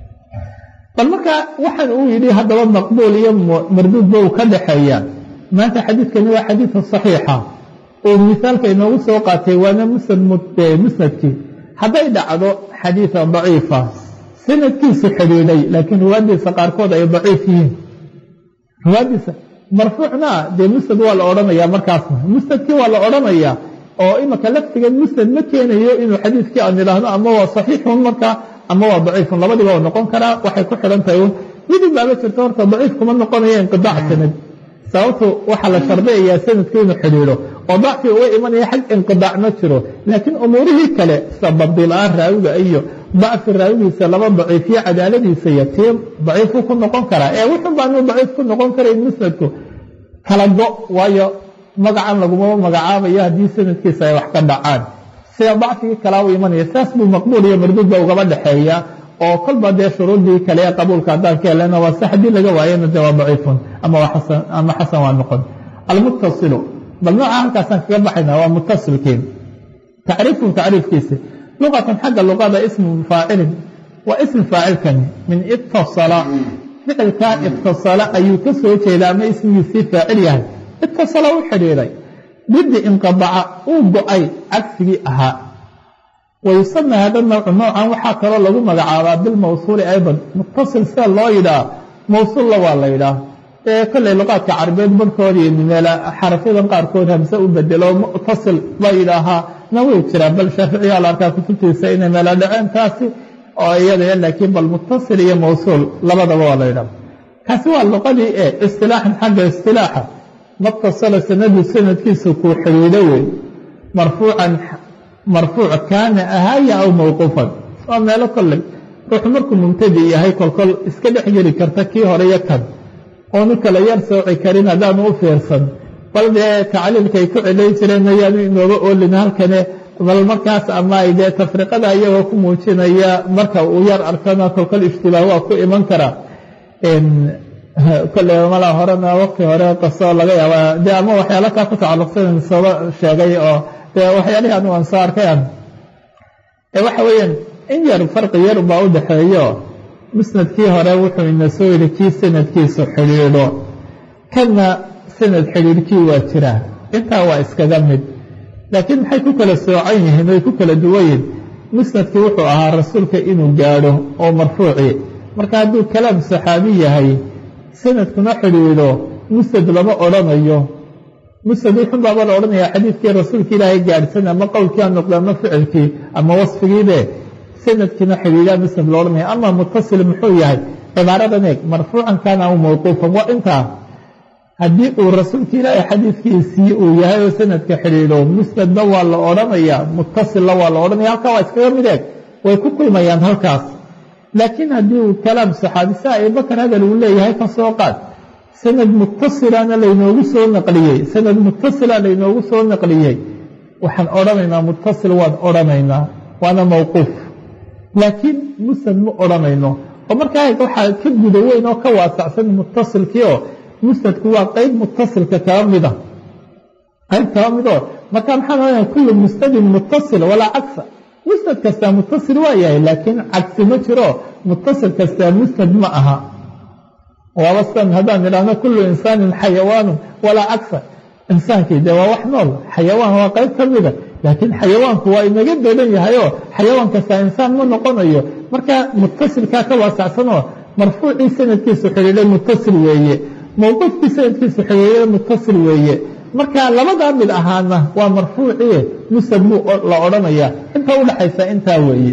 bal marka waxaan uu yidhi haddaba maqbuul iyo marduudba uu ka dhaxeeya maanta xadiidkani waa xadiidka saxiixa oo misaalka inoogu soo qaatay waana musnadkii hadday dhacdo xadiida daciifa sanadkiisu xidhiidhay laakiin ruwaadiisa qaarkood ay daciif yihiin ruwaadiisa marfuucna dee musnad waa la odhanayaa markaasna musnadkii waa la odhanayaa oo imaka laftigan musnad ma keenayo inuu xadiidkii aan idhaahno ama waa saxiixun markaa ama waa daciifun labadiiba u noqon karaa waxay ku xidhan tahay un midib baaba jirto horta daciif kuma noqonayo inqidaac sanad sababtu waxaa la shardiyayaa sanadku inuu xidhiidho oo dacfi uga imanaya xag inqidaac ma jiro laakiin umuurihii kale sida babdila-aan raawiga iyo dacfi raawigiisa laba daciifiyo cadaaladiisa iyo tii daciifuu ku noqon karaa ee wuxun baanu daciif ku noqon karayn musnadku kala go waayo magacan lagumaba magacaabayo haddii sanadkiisa ay wax ka dhacaan sida dacfigii kalaa u imanaya saas buu maqbuul iyo marduudba ugaba dhexeeya oo kolba dee shuruudii kale ee qabuulka haddaan ka helana waa sax haddii laga waayana de waa daciifun ama ama xasan waa noqon almuttasilu bal nooca halkaasaan kaga baxayna waa mutasilkiin tacriifun tacriifkiisi luqatan xagga luqada ismu faacilin waa ism faacilkani min itasala ficilkaa itasala ayuu ka soo jeeda ama ismigiisii faacil yahay itasala u xidhiiday didi inqadaca uu go-ay cagsigii ahaa wayusama hada nawcu noocan waxaa kaloo lagu magacaabaa bilmawsuuli aydan mutasil sida loo yidhaah mawsuulla waa la yidhaah ee kolley luqaadka carabeed barhkoodii meel xarafyadan qaarkood hamse u bedelo mutasil la yidhaahaa na way jiraan bal shaaficiyaa la arkaa kutubtiisa inay meela dhaceen taasi oo iyada laakiin bal mutasil iyo mawsuul labadaba waa la yidhaah kaasi waa luqadii e istilaaxan xagga istilaaxa matasala sanadu sanadkiisa kuu xidhiidho wey marfuucan marfuuc kaana ahaaya aw mawquufan waa meelo kolley ruuxu markuu mubtadi yahay kolkol iska dhex geli karta kii hore iyo kan oonu kala yar sooci karin haddaanu u fiirsan bal dee tacliilkaay ku celay jireen ayaanu inooga oolin halkane bal markaas ama ay dee tafriqada iyagoo ku muujinaya marka uu yar arkana kolkol ishtibaah waa ku iman karaa kolley mala horena waqti hore qaso laga yaaba dee ama waxyaala kaa ku tacalluqsan sooba sheegay oo dee waxyaalihii anu aan soo arkay an waxa weeyaan in yar farqi yar baa u dhexeeyo musnadkii hore wuxuu ina soo yidhi kii sanadkiisu xidhiidho kanna sanad xidhiidhkii waa jiraa intaa waa iskaga mid laakiin maxay ku kala soocan yihiin way ku kala duwan yihin musnadkii wuxuu ahaa rasuulka inuu gaadho oo marfuuci marka hadduu kalaam saxaabi yahay sanadkuna xidhiidho musnad lama odhanayo musnad wuxun baaba la odhanayaa xadiidkii rasuulka ilaahay gaadhsan ama qowlkii ha noqdo ama ficilkii ama wasfigiibe sanadkiina xidhiidhaa musnad la odhanaya ama mutasil muxuu yahay cibaaradan eeg marfuucan kaana aw mawquufan waa intaa haddii uu rasuulka ilaahay xadiidkiisii uu yahay oo sanadka xidhiidho musnadna waa la odhanayaa mutasilna waa la odhanaya halkaa waa iskaga mid eeg way ku kulmayaan halkaas laakiin haddii uu kalaam saxaabi sa abubakar hadal uu leeyahay ka soo qaad sanad mutasilana laynoogu soo naqliyey sanad mutasila laynoogu soo naqliyey waxaan odhanaynaa mutasil waan odhanaynaa waana mawquuf laakiin musnad ma odhanayno oo markaa waxaa ka guda weyn oo ka waasacsan mutasilkii oo musnadku waa qeyb mutasilka kaba mida qayb kaba mid oo marka maxaan odhanaya kullu musnadin mutasil walaa cagsa musnad kastaa mutasil waa yahay laakiin cagsi ma jiro mutasil kastaa musnad ma aha waaba sidan haddaan idhaahno kullu insaanin xayawaanu walaa cagsa insaankii dee waa wax nool xayawaan waa qayb ka mida laakiin xayawaanku waa inaga badan yahayoo xayawaan kastaa insaan ma noqonayo marka mutasilkaa ka waasacsanoo marfuucii sanadkiisu xidhiidhay mutasil weeye mawquufkii sanadkiisu xidhiidhay mutasil weeye marka labadaa mid ahaana waa marfuucii musnad buu la odhanayaa inta udhaxaysa intaa weeye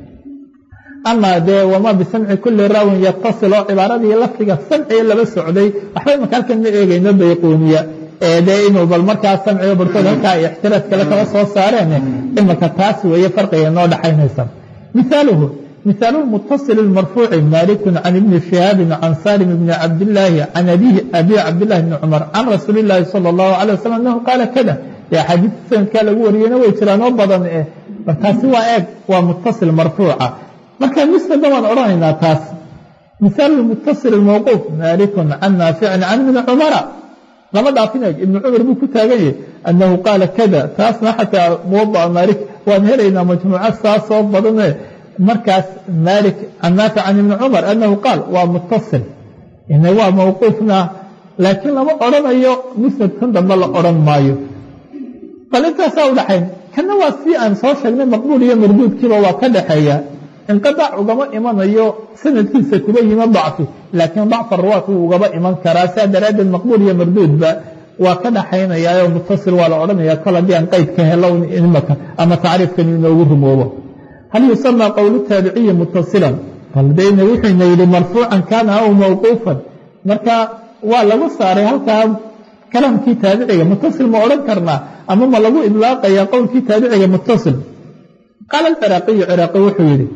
ama dee wamaa bisamci kulli raawin yatasil oo cibaaradii lafdiga samciga laba socday waxba imaka halkan ma eegayno bayquuniya ee dee inuu bal markaa samciga barkood halkaa ixtiraad kale kala soo saareen imaka taas weeye farqiga noo dhaxaynaysa mihaaluhu mihaalu mutasil marfuuci malikun can ibni shihaabin can salim bni cabdillaahi can abihi abi cabdillahi bni cumar can rasuuli illaahi sala allahu calay wasalam anahu qaala kada dee axaadiista sanadkaa lagu wariyeyna way jiraan oo badan eh markaasi waa eeg waa mutasil marfuuca marka musnadna waan odhanaynaa taas mihaalu mutasil mawquuf malikun can naaficin can ibni cumara lama dhaafinayo ibni cumar buu ku taagan yahay annahu qaala kada taasna xataa muwadaca maalik waan helaynaa majmuuca saasoo badane markaas maalik can naafic can ibni cumar annahu qaal waa mutasil ina waa mawquufna laakiin lama odhanayo musnad kan dambe la odhan maayo bal intaasaa udhaxayn kana waa si aan soo sheegnay maqbuul iyo marduudkiiba waa ka dhaxeeya inqidaac ugama imanayo sanadkiisa kuba yima dacfi laakiin dacfa ruwaat wuu ugaba iman karaa saa daraaddeed maqbuul iyo marduudba waa ka dhaxaynayaayo mutasil waa la odhanaya kol haddii aan qeyd ka helo imaka ama tacriifkan inoogu rumoobo hal yusamaa qowlu taabiciyi mutasilan bal dayna wuxuyna yidhi marfuucan kaana aw mawquufan marka waa lagu saaray halkaa kalaamkii taabiciga mutasil ma odhan karnaa ama ma lagu idlaaqaya qowlkii taabiciga mutasil qaala alciraaqiyu ciraaqi wuxuu yidhi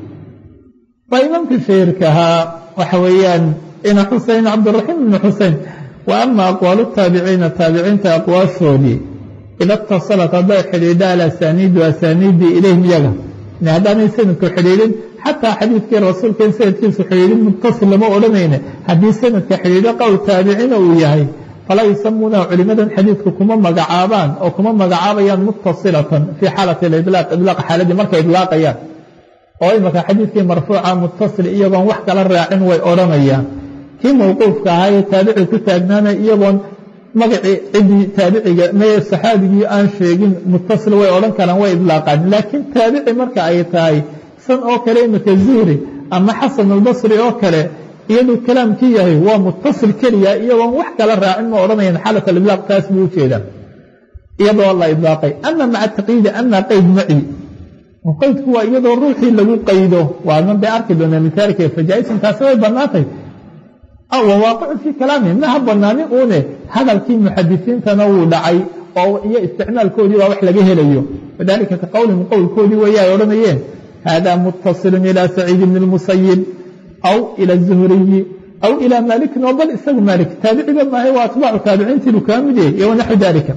waa imaamkii shahiirka ahaa waxa weeyaan ina xusein cabdiraxiim ibni xusein wa ama aqwaalu taabiciina taabiciinta aqwaashoodii ida itasalat hadday xidhiidha alasaniidu asaniidii ilayhim iyaga haddaanay sanadku xidhiidhin xataa xadiidkii rasuulka in sanadkiisu xidhiidhin mutasil lama odhanayne haddii sanadka xidhiidho qowl taabicina uu yahay falaa yusamuunaha culimadan xadiidku kuma magacaabaan oo kuma magacaabayaan mutasilatan fii xaalati alilaaq idlaaq xaaladii markay idlaaqayaan oo imaka xadiidkii marfuuca mutasil iyagoon wax kala raacin way odhanayaan kii mawquufka ahaa ee taabici ku taagnaana iyagoon magacii ciddii taabiciga mee saxaabigii aan sheegin mutasil way odhan karaan way idlaaqaan laakiin taabici marka ay tahay san oo kale imika zuhri ama xasan albasri oo kale iyaduu kalaamkii yahay waa mutasil keliya iyagoon wax kala raacin ma odhanayaan xaalat alidlaaq taas buu ujeedaa iyadoo la idlaaqay ama maca taqyiidi ama qeyd maci qaydku waa iyadoo ruuxii lagu qaydo waadna bay arki doonaa mithaalka fajaa-isan taasi way bannaantay wawaaqicu fii kalaami maha banaani uune hadalkii muxadisiintana wuu dhacay oo iyo isticmaalkoodii baa wax laga helayo wadalika ka qowlihim qowlkoodii weeye ay odhanayeen hada mutasilun ilaa saciid bni lmusayib aw ila zuhriyi aw ilaa maalikin oo bal isagu maalik taabiciba maahay waa atbaacu taabiciintiibu kaa mid yahay iyo wanaxu dalika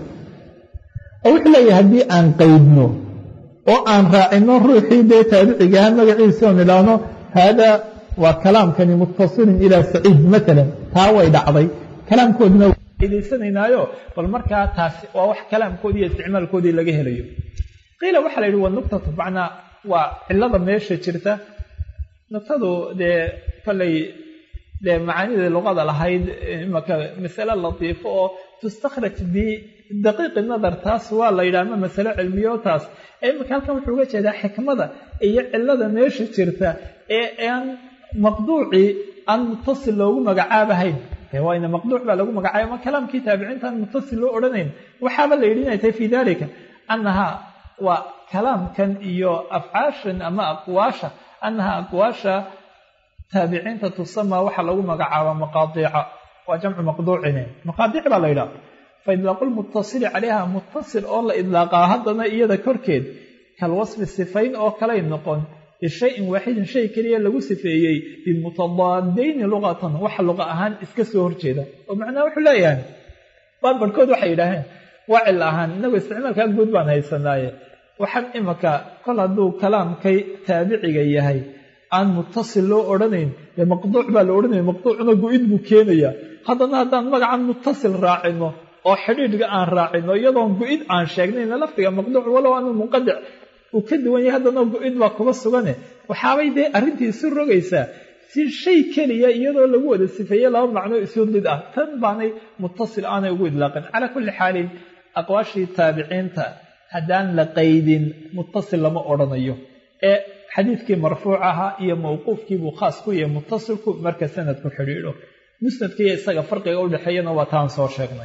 oo wuxuu leeyahay haddii aan qaydno oo aan raacino ruuxii dee taabicigaha magaciisa oon idhaahno haada waa kalaamkani mutasilun ilaa saciid maalan taa way dhacday kalaamkoodina daysanaynayo bal markaa taasi waa wax kalaamkoodii iyo isticmaalkoodii laga helayo qiila waxaa la yidhi waa nuktatu macnaa waa cilada meesha jirta nuktadu dee kollay dee macaanida luqada lahayd imaka masale latiifo oo tustakhraj bidaqiiqi nadar taas waa la yidhaha ama masale cilmiyo taas imika halkan wuxuu uga jeedaa xikmada iyo cilada meesha jirta ee aan maqduucii aan mutasil loogu magacaabahayn waayna maqduuc baa lagu magacaabay ama kalaamkii taabiciinta aan mutasil loo odhanayn waxaaba la yidhi inay tahay fii dalika annahaa waa kalaamkan iyo afcaashan ama aqwaasha annahaa aqwaasha taabiciinta tusamaa waxaa lagu magacaabaa maqaadiica waa jamcu maqduucine maqaadiic baa la yidhaha fa idlaaqu lmutasili calayha mutasil oo la idlaaqaa haddana iyada korkeed kalwasfi sifayn oo kalay noqon bishayin waaxidin shay keliya lagu sifeeyey bimutadaadayni luqatan waxa luqa ahaan iska soo horjeeda oo macnaha wuxuu leeyahay baan barhkood waxay yidhaaheen waa cil ahaan inagoo isticmaalkaa guud baan haysanaaye waxaan imaka kol hadduu kalaamkay taabiciga yahay aan mutasil loo odhanayn dee maqduuc baa la odhanaya maqduucna go-id buu keenayaa haddana haddaan magacan mutasil raacino oo xidhiidhga aan raacino iyadoon go-id aan sheegnayna lafdiga maqduuc walow aanu munqadic uu ka duwan yahay haddana go-id baa kuba sugane waxaabay dee arrintii isu rogaysaa si shay keliya iyadoo lagu wada sifeeye laba macno isu did ah tan baanay mutasil aanay ugu idlaaqin calaa kulli xaalin aqwaashii taabiciinta haddaan la qaydin mutasil lama odhanayo ee xadiidkii marfuuc ahaa iyo mawquufkiibuu khaas ku yahay mutasilku marka sanadku xidhiidho musnadkiiyo isaga farqiga udhexeeyana waa taan soo sheegnay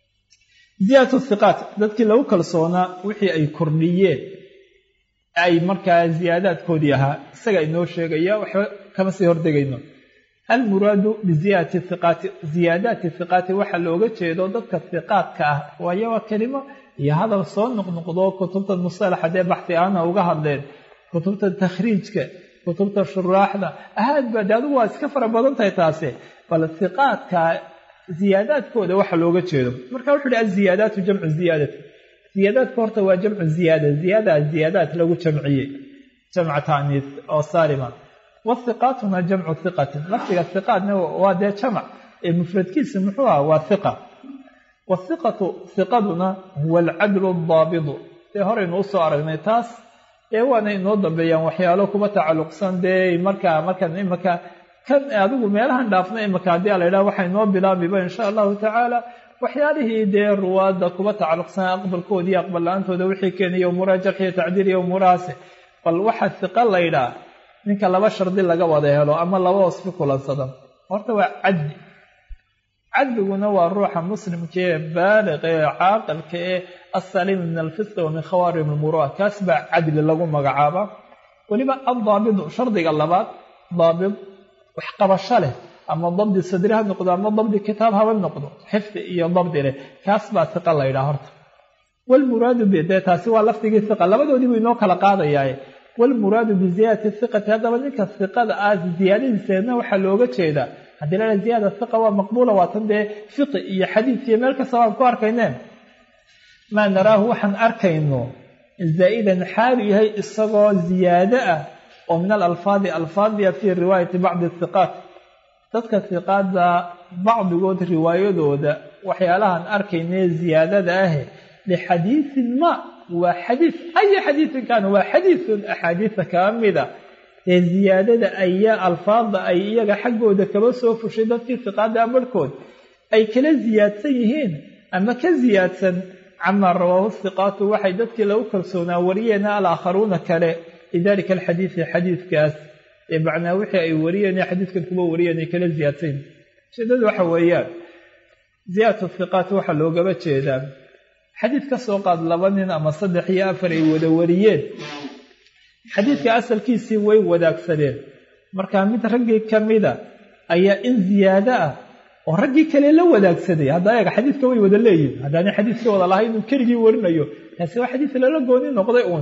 ziyaadatu hiqaat dadkii lagu kalsoonaa wixii ay kordhiyeen ay markaa ziyaadaadkoodii ahaa isaga inoo sheegaya waxba kama sii hordegayno almuraadu biziyaadati hiqaati ziyaadaati hiqaati waxaa looga jeedo dadka hiqaadka ah waayo waa kelimo iyo hadal soo noqnoqdo kutubta musalaxa dee baxti aana uga hadleen kutubta takhriijka kutubta shuraaxda ahaad ba de adigu waa iska fara badan tahay taasi bal hiqaadka ziyaadaadkooda waxa looga jeedo marka wuxu uhi aziyaadaatu jamcu ziyaadati ziyaadaadka horta waa jamcu ziyaada ziyaada ziyaadaat lagu jamciyey jamca taaniis oo saalima wathiqaatuna jamcu hiqatin lafdiga hiqaadna waa dee jamac ee mufradkiisa muxuu aha waa hiqa wathiqatu hiqaduna huwa alcadlu aldaabidu dee horaynu usoo aragnay taas ee waana inoo dambeeyaan waxyaalo kuba tacalluqsan dee markaa markan imaka kan adigu meelahan dhaafna imaka haddii a la yidhaha waxaa inoo bilaabiba insha allahu tacaala waxyaalihii dee ruwaadda kuba tacalluqsanaa aqbalkooda iyo aqbal la-aantooda wixii keenaya umuuraha jarx iyo tacdiil iyo umuurahaasi bal waxaa hiqa la ydhaa ninka laba shardi laga wada helo ama laba wasfi kulansada horta waa cadli cadliguna waa ruuxa muslimka ee baaliqa ee caaqilka ee assaliim min alfisqi wa min khawaarim almuru'a kaas baa cadli lagu magacaaba weliba addaabidu shardiga labaad daabid wax qabasho leh ama dabdi sadri ha noqdo ama dabdi kitaab haba noqdo xifdi iyo dabdi leh kaas baa hiqa la yidhaha horta walmuraadu bi dee taasi waa lafdigii hiqa labadoodii buu inoo kala qaadayaaye walmuraadu biziyaadati hiqati haddaba ninka hiqada ah ziyaadadiiseedna waxaa looga jeedaa haddii laa ziyaada hiqa waa maqbuula waatan dee fiqi iyo xadiid iyo meel kasta waan ku arkayneen maa naraahu waxaan arkayno zaa'idan xaalu yahay isagoo ziyaado ah oo min alalfaadi alfaadiya fii riwaayati bacdi hiqaat dadka hiqaada bacdigood riwaayadooda waxyaalahaan arkaynee ziyaadada ahe lixadiidin ma waa xadiid aya xadiidin kaana waa xadiidun axaadiida kaa mida ee ziyaadada ayaa alfaada ay iyaga xaggooda kaba soo fushay dadkii hiqaada barhkood ay kala ziyaadsan yihiin ama ka ziyaadsan camaa rawaahu hiqaatu waxay dadkii lagu kalsoonaa wariyeena alaakharuuna kale lidalika alxadiidi xadiidkaas ee macnaa wixii ay wariyeen xadiidkan kuba wariyeen ay kala ziyaadsan yihin ujeedadu waxa weeyaan ziyaadatu hiqaat waxaa loogaba jeedaa xadiid ka soo qaad laba nin ama saddex iyo afar ay wada wariyeen xadiidka asalkiisii way wadaagsadeen markaa mid raggii ka mida ayaa in ziyaado ah oo raggii kale la wadaagsaday hadda eega xadiidka way wada leeyihin haddaani xadiidkii wada lahay inuu keligii warinayo taasi waa xadiid lala gooni noqday uun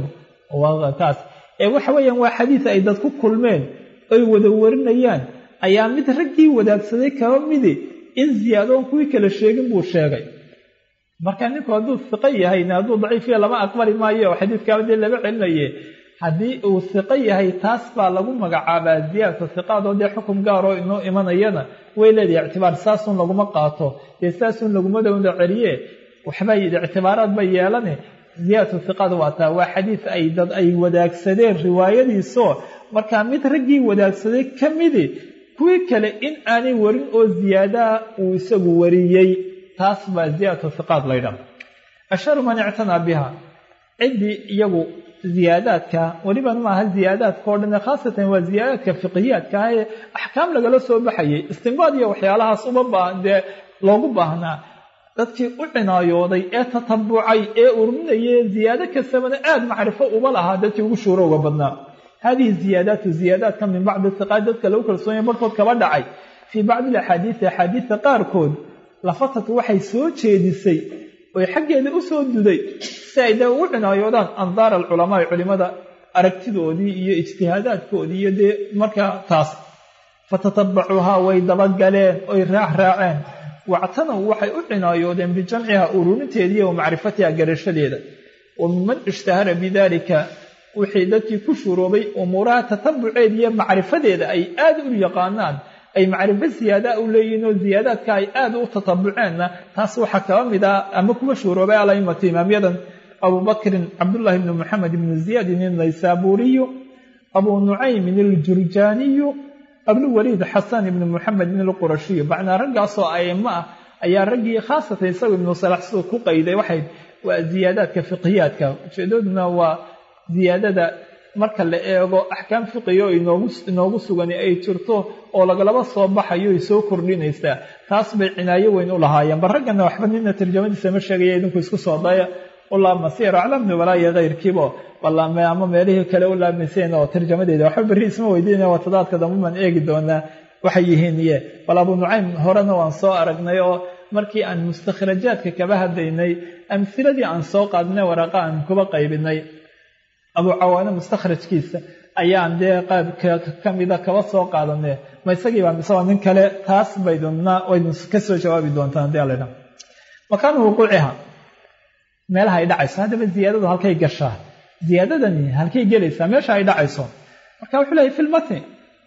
taas ee waxa weeyaan waa xadiid ay dad ku kulmeen oy wada warinayaan ayaa mid raggii wadaagsaday kaba midi in ziyaadoon kuwii kala sheegin buu sheegay marka ninku hadduu hiqo yahayna hadduu daciifiya lama aqbali maayo oo xadiidkaaba dee lama celinaye haddii uu hiqo yahay taas baa lagu magacaabaa ziyaadatu hiqaad oo dee xukum gaaroo inoo imanayana way leedahay ictibaar saasun laguma qaato dee saasun laguma dowda celiye waxbay ictibaaraad bay yeelane ziyaadatu hiqaad waa taa waa xadiid ay dad ay wadaagsadeen riwaayadiisoo markaa mid raggii wadaagsaday ka midi kuwii kale in aanay warin oo ziyaadaha uu isagu wariyey taas baa ziyaadatu hiqaad laydhaha asharu man ictanaa biha ciddii iyagu ziyaadaadka weliban maaha ziyaadaadka o dhan khaasatan waa ziyaadaadka fiqiyaadka ah ee axkaam lagala soo baxayay istinbaad iyo waxyaalahaas uma baa dee loogu baahnaa dadkii u cinaayooday ee tatabucay ee urminayay ziyaado kastabana aada macrifo uma lahaa dadkii ugu shuuro uga badnaa hadihi ziyaadaatu ziyaadaadka min bacdi hiqaad dadka lagu kalsoonaya barhkood kaba dhacay fii bacdi alaxaadiidi axaadiidta qaarkood lafatatu waxay soo jeedisay oy xaggeeda u soo duday si ay dee ugu cinaayoodaan andaar alculamaai culimada aragtidoodii iyo ijtihaadaadkoodii iyo dee markaa taas fatatabacuuhaa way dabagaleen oy raax raaceen wactanow waxay u cinaayoodeen bijamciha ururinteediiy wa macrifatiha garashadeeda wa minman ishtahara bidalika wixii dadkii ku shuroobay umuuraha tatabuceed iyo macrifadeeda ay aada u yaqaanaan ay macrifo ziyaadaa u leeyihiin oo ziyaadaadka ay aada u tatabuceenna taas waxaa kaba mid ah ama kuwa shuuroobay alaimatu imaamyadan abubakrin cabdullaahi bni moxamed ibni ziyaadin inaysaabuuriyu abuu nucaymin aljurjaaniyu abulwaliid xasan ibni moxamedin alqurashiyu macnaa raggaasoo aimo ah ayaa raggii khaasatan isagu ibnu salax siduu ku qayday waxay waa ziyaadaadka fiqiyaadka ujeedooduna waa ziyaadada marka la eego axkaam fiqiga oo inoogu sugan ay jirto oo lagalaba soo baxayo ay soo kordhinaysaa taas bay cinaayo weyn u lahaayeen bal raggana waxba nina tarjamadiisa ma sheegaya idinku isku soo daya u laabmasiir aclamni walaayo kayrkiibo balaame ama meelihii kale u laabmayseen oo tarjamadeeda waxba berri isma weydiinaya watadaadka dambe baan eegi doonaa waxay yihiin iye bal abuu nucaym horena waan soo aragnay oo markii aan mustakhrajaadka kaba hadlaynay amhiladii aan soo qaadnay waraqa aan kuba qaybinay abuu cawaane mustakhrajkiisa ayaan dee qaybka ka mida kaba soo qaadane ma isagiiba mise waa nin kale taas bayduna waynu ka soo jawaabi doontaan hadii aladha makaanu wuquuciha meelaha ay dhacayso haddaba ziyaadadu halkay gashaa ziyaadadani halkay gelaysaa meesha ay dhacayso marka wuxuu leeyahy fi lmatni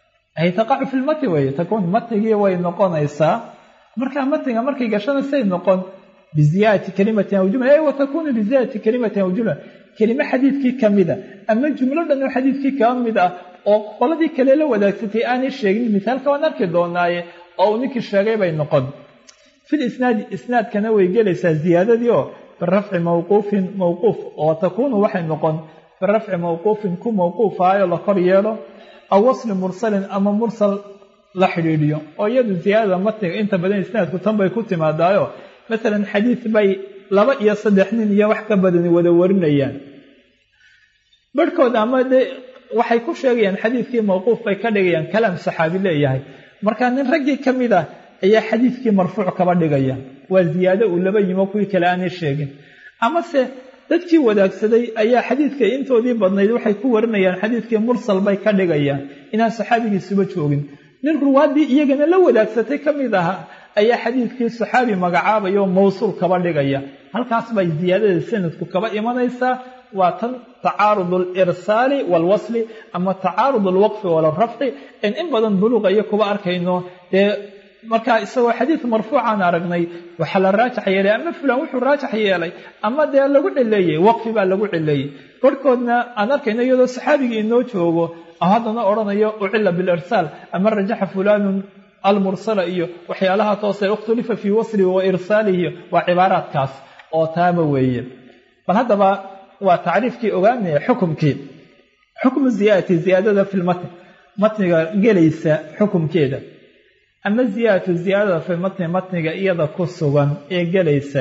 ay taqacu fi lmatni weye takuun matnigii way noqonaysaa marka matniga markay gashana say noqon biziyaadati kalimatin aw jumla wa takunu biziyaadati kalimatin aw jumla kelime xadiidkii ka mida ama jumlo dhan oo xadiidkii kaa mid ah oo qoladii kale la wadaagsatay aanay sheegin misaalka waan arki doonaaye oo uu ninkii sheegay bay noqon fil isnaadi isnaadkana way gelaysaa ziyaadadii oo birafci mawquufin mawquuf oo takuunu waxay noqon birafci mawquufin ku mawquufaayo la kor yeelo aw wasli mursalin ama mursal la xidhiidhiyo oo iyadu ziyaadada matniga inta badan isnaadku tan bay ku timaadaayo masalan xadiid bay laba iyo saddex nin iyo wax ka badani wada warinayaan barhkood ama dee waxay ku sheegayaan xadiidkii mawquuf bay ka dhigayaan kalaam saxaabi leeyahay marka nin raggii ka mid ah ayaa xadiidkii marfuuc kaba dhigaya waa ziyaado uu laba yimo kuwii kale aanay sheegin amase dadkii wadaagsaday ayaa xadiidka intoodii badnayd waxay ku warinayaan xadiidkii mursal bay ka dhigayaan inaan saxaabigiisuba joogin nin ruwaaddii iyagana la wadaagsatay ka mid ahaa ayaa xadiidkii saxaabi magacaabaya oo mawsuul kaba dhigaya halkaas bay ziyaadada sanadku kaba imanaysaa waa tan tacaarud alirsaali waalwasli ama tacaarud alwaqfi walrafci in in badan buluuqa iyo kuba arkayno dee markaa isagoo xadiid marfuucaan aragnay waxaa la raajax yeelay ama fulan wuxuu raajax yeelay ama dee lagu cileeyey waqfi baa lagu cileeyey korhkoodna aan arkayno iyadoo saxaabigii inoo joogo haddana odhanayo ucila bilirsaal ama rajaxa fulanun almursala iyo waxyaalaha toose ikhtulifa fii waslihi wa irsaalihi waa cibaaraadkaas oo taaba weeye bal haddaba waa tacriifkii ogaanaya xukumkii xukmu ziyaadati ziyaadada fi lmatn matniga gelaysa xukumkeeda ama ziyaadatu ziyaadada fi matni matniga iyada ku sugan ee gelaysa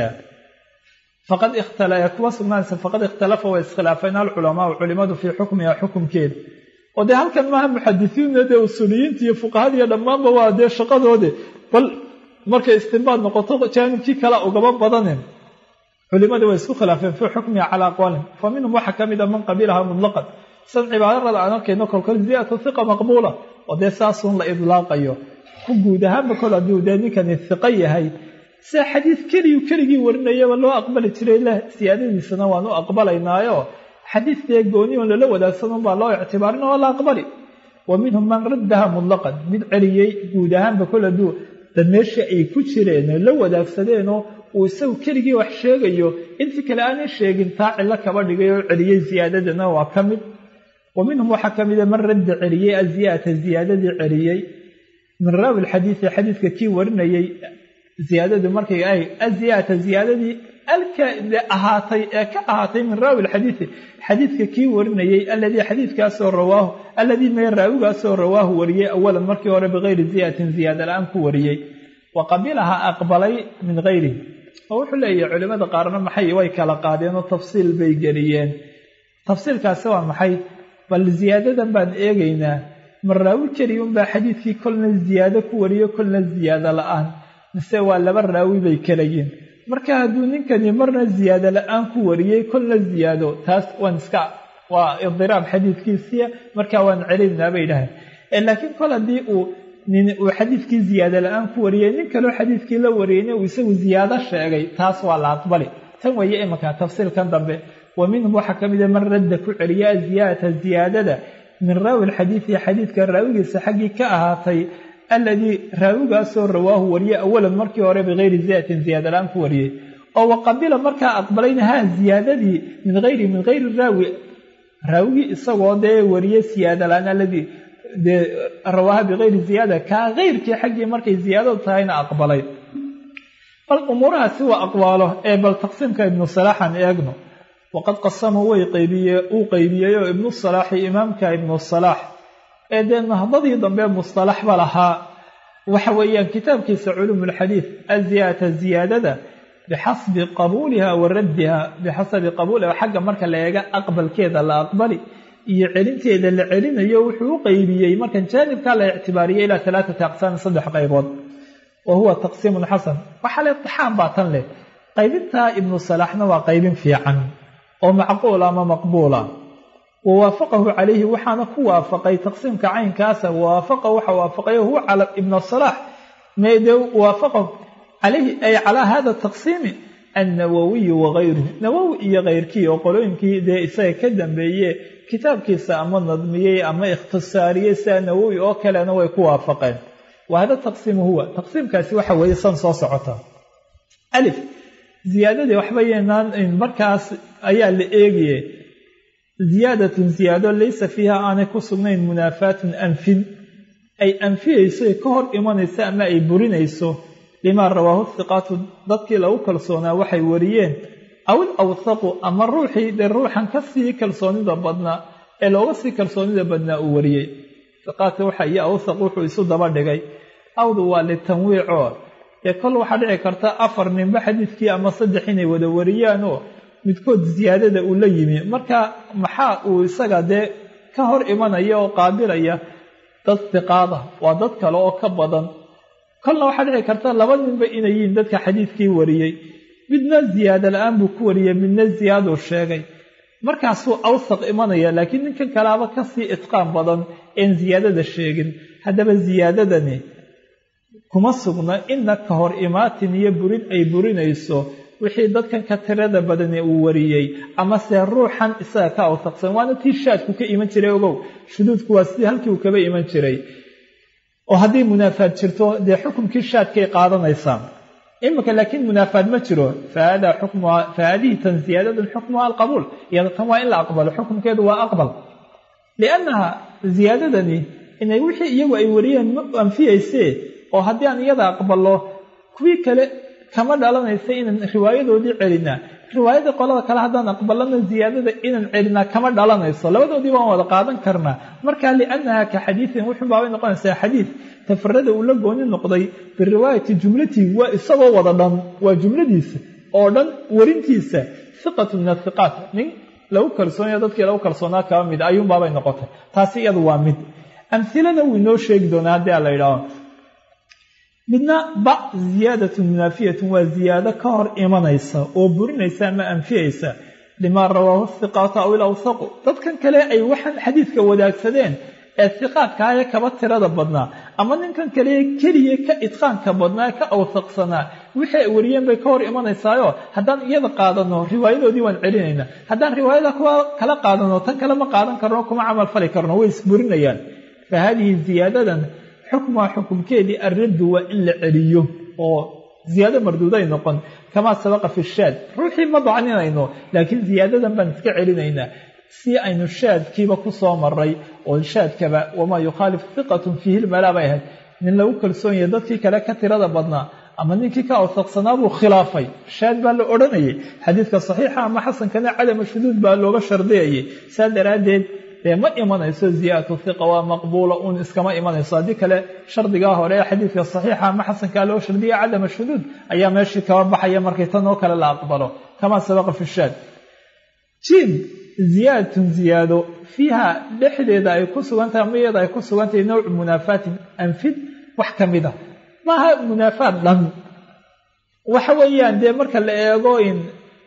faqad kuwa sugnaanaysa faqad ikhtalafa way iskhilaafeen alculamaau culimadu fii xukmiha xukumkeeda oo dee halkan maaha muxadisiinna dee usuuliyiinta iyo fuqahadiiyo dhammaanba waa dee shaqadoodi bal markay istinbaad noqoto jaanibkii kala ugaba badanin culimadii way isku khilaafeen fii xukmiha calaa aqwaalin fa minhum waxaa ka mid a man qabilaha mutlaqan san cibaarada aan arkayno kolkol ziyadatu hiqa maqbuula oo dee saasun la idlaaqayo ku guud ahaanba kol hadduu dee ninkani hiqo yahay sida xadiid keliyu keligii warinayaba loo aqbali jiray leh siyaadadiisana waan u aqbalaynaayo xadiid dee gooni on lala wadaagsanun baa loo ictibaarin oo la aqbali wa minhum man raddaha mutlaqan mid celiyey guud ahaanba kol hadduu dad meesha ay ku jireen la wadaagsadeenoo uu isagu keligii wax sheegayo intii kale aanay sheegin taa cillo kaba dhigay oo celiyey ziyaadadana waa ka mid wa minhum waxaa ka mida man radda celiyey aziyaadata ziyaadadii celiyey min raawi lxadiidi xadiidka kii warinayey ziyaadadu markay ay aziyaadata ziyaadadii alka ahaatay ee ka ahaatay min raawi lxadiidi xadiidka kii warinayey aladii xadiidkaasoo rawaahu aladii mee raawigaasoo rawaahu wariyey awalan markii hore bikayri ziyaadatin ziyaada la-aan ku wariyey wa qabilaha aqbalay min hayrihi oo wuxuu leeyahay culimada qaarna maxay way kala qaadeen oo tafsiil bay geliyeen tafsiilkaasi waa maxay bal ziyaadadan baan eegaynaa ma raawi keliya unbaa xadiidkii kolna ziyaado ku wariyo kolna ziyaado la-aan mise waa laba raawi bay kala yiin marka hadduu ninkani marna ziyaado la-aan ku wariyey kolna ziyaado taas waan iska waa idiraab xadiidkiisiya markaa waan celinaynaa bay dhahayn laakiin kol haddii uu nin uu xadiidkii ziyaado la-aan ku wariyey nin kaleo xadiidkii la wariyeyna uu isagu ziyaado sheegay taas waa la aqbali tan weeye imanka tafsiilkan dambe wa minhum waxaa ka mida man radda ku celiya ziyaadata ziyaadada min raawi lxadiidi xadiidka raawigiisa xaggii ka ahaatay aladii raawigaasoo rawaahu wariyey awalan markii hore bikayri ziyaadatin ziyaada la-aan ku wariyey oo waqabila markaa aqbalayna ha ziyaadadii min ayri min hayri raawi raawigii isagoo dee wariyey siyaada la-aan aladii dee rawaaha bikayri ziyaada kaa kayrkii xaggii markay ziyaadadu tahayna aqbalay bal umuurahaasi waa aqwaalo ee bal taqsiimka ibnu salaaxan eegno waqad qasama way qaybiye uu qaybiyey oo ibnu salaaxi imaamka ibnu salaax ee dee nahdadii dambe mustalaxba lahaa waxa weeyaan kitaabkiisa culuum lxadiid aziyaadata ziyaadada bixasbi qabuuliha wa raddiha bixasabi qabuuliha xagga marka la eega aqbalkeeda la aqbali iyo celinteeda la celinayo wuxuu u qaybiyey markan jaanibkaa la ictibaariyey ilaa alaaati aqsaami saddex qaybood wa huwa taqsiimun xasan waxaa le itixaam baa tan leh qaybintaa ibnu salaaxna waa qaybin fiican oo macquula ama maqbuula wawaafaqahu calayhi waxaana ku waafaqay taqsiimka caynkaasa wawaafaqahu waxa waafaqay huwa cala ibna salaax mede waafaqahu calayhi ay calaa hada taqsiimi annawawiyu wagayruhu nawowi iyo kayrkii oo qolooyinkii dee isaga ka dambeeye kitaabkiisa ama nadmiyey ama ikhtisaariyey sida nawowi oo kalena way ku waafaqeen wa hada taqsiimu huwa taqsiimkaasi waxa weeye san soo socota alif ziyaadadii waxba yeynaan markaas ayaa la eegaye ziyaadatun ziyaado laysa fiiha aanay ku sugnayn munaafaatun anfin ay anfiyeyso ay ka hor imanayso ama ay burinayso limaa rawaahu hiqaatu dadkii lagu kalsoonaa waxay wariyeen aw il awthaqu ama ruuxii dee ruuxan ka sii kalsoonida badnaa ee looga sii kalsoonida badnaa uu wariyey hiqaadka waxa iyo awthaq wuxuu isu daba dhigay awdu waa litanwiicoo ee kol waxaa dhici karta afar ninba xadiidkii ama saddex inay wada wariyaanoo midkood ziyaadada uu la yimi marka maxaa uu isaga dee ka hor imanaya oo qaabilaya dad hiqaada waa dad kale oo ka badan kolna waxaa dhici karta laba ninba inay yihiin dadka xadiidkii wariyey midna ziyaado la-aan buu ku wariyey midna ziyaaduu sheegay markaasuu awsaq imanaya laakiin ninkan kalaaba kasii itqaan badan een ziyaadada sheegin haddaba ziyaadadani kuma sugna ina ka hor imaatin iyo burin ay burinayso wixii dadkan ka tirada badani uu wariyey amase ruuxan isaga ka awsaqsan waana tii shaadku ka iman jiray ogow shuduudku waa sidii halkii uu kaba iman jiray oo haddii munaafaad jirto dee xukumkii shaadkay qaadanaysaa iminka laakiin munaafaad ma jiro fahada xukmuha fahadihi tan ziyaadadan xukmuha alqabuul iyada tan waa in la aqbalo xukumkeedu waa aqbal liannaha ziyaadadani inay wixii iyagu ay wariyeen ma anfiyeysee oo haddii aan iyada aqbalo kuwii kale kama dhalanaysa inaan riwaayadoodii celinaa riwaayadii qolada kale haddaan aqbalana ziyaadada inaan celinaa kama dhalanayso labadoodii baan wada qaadan karnaa marka liannaha ka xadiidin wuxun baabay noqonaysaa xadiid tafarada uu la gooni noqday biriwaayati jumlatihi waa isagoo wada dhan waa jumladiisa oo dhan warintiisa hiqatu min athiqaat nin lagu kalsoonaya dadkii lagu kalsoonaa kaba mid ayuunbaabay noqotay taasi iyadu waa mid amhilada wuu inoo sheegi doonaa haddii a la yidhaaho midna ba ziyaadatun munaafiyatun waa ziyaado ka hor imanaysa oo burinaysa ama anfiyaysa limaa rawaahu hiqaatu aw ilawsaqu dadkan kale ay waxaan xadiidka wadaagsadeen ee hiqaadka ee kaba tirada badnaa ama ninkan kale keliya ka idqaanka badnaa ka awsaqsanaa wixii ay wariyeen bay ka hor imanaysaayo haddaan iyada qaadano riwaayadoodii waan celinaynaa haddaan riwaayada kuwa kala qaadano tan kale ma qaadan karno kuma camal fali karno way isburinayaan fa haadihi ziyaadadan xukmuha xukumkeedii arraddu waa in la celiyo oo ziyaado marduuday noqon kamaa sabaqa fi shaad ruuxii ma dacninayno laakiin ziyaadadan baan iska celinaynaa si aynu shaadkiiba ku soo maray oo shaadkaba wamaa yukhaalif hiqatun fiihi lmalaa bay ahayd nin lagu kalsoon yahay dadkii kale ka tirada badnaa ama ninkii ka awsaqsanaa buu khilaafay shaad baa la odhanayay xadiidka saxiixa ama xasankana cadama shuduud baa looga shardiyayay saa daraaddeed dee ma imanayso ziyaadatu hiqa waa maqbuula uun iskama imanayso haddii kale shardigaa hore ee xadiidka saxiixa ama xasankaa loo shardiya cadama shuduud ayaa meeshii kaba baxaya markay tan oo kale la aqbalo kamaa sabaqa fi shaad jim ziyaadatun ziyaado fiiha dhexdeeda ay ku sugan tahay ama iyada ay ku sugan tahay nawcu munaafaatin anfid wax ka mid a maaha munaafaad dhan waxa weeyaan dee marka la eego in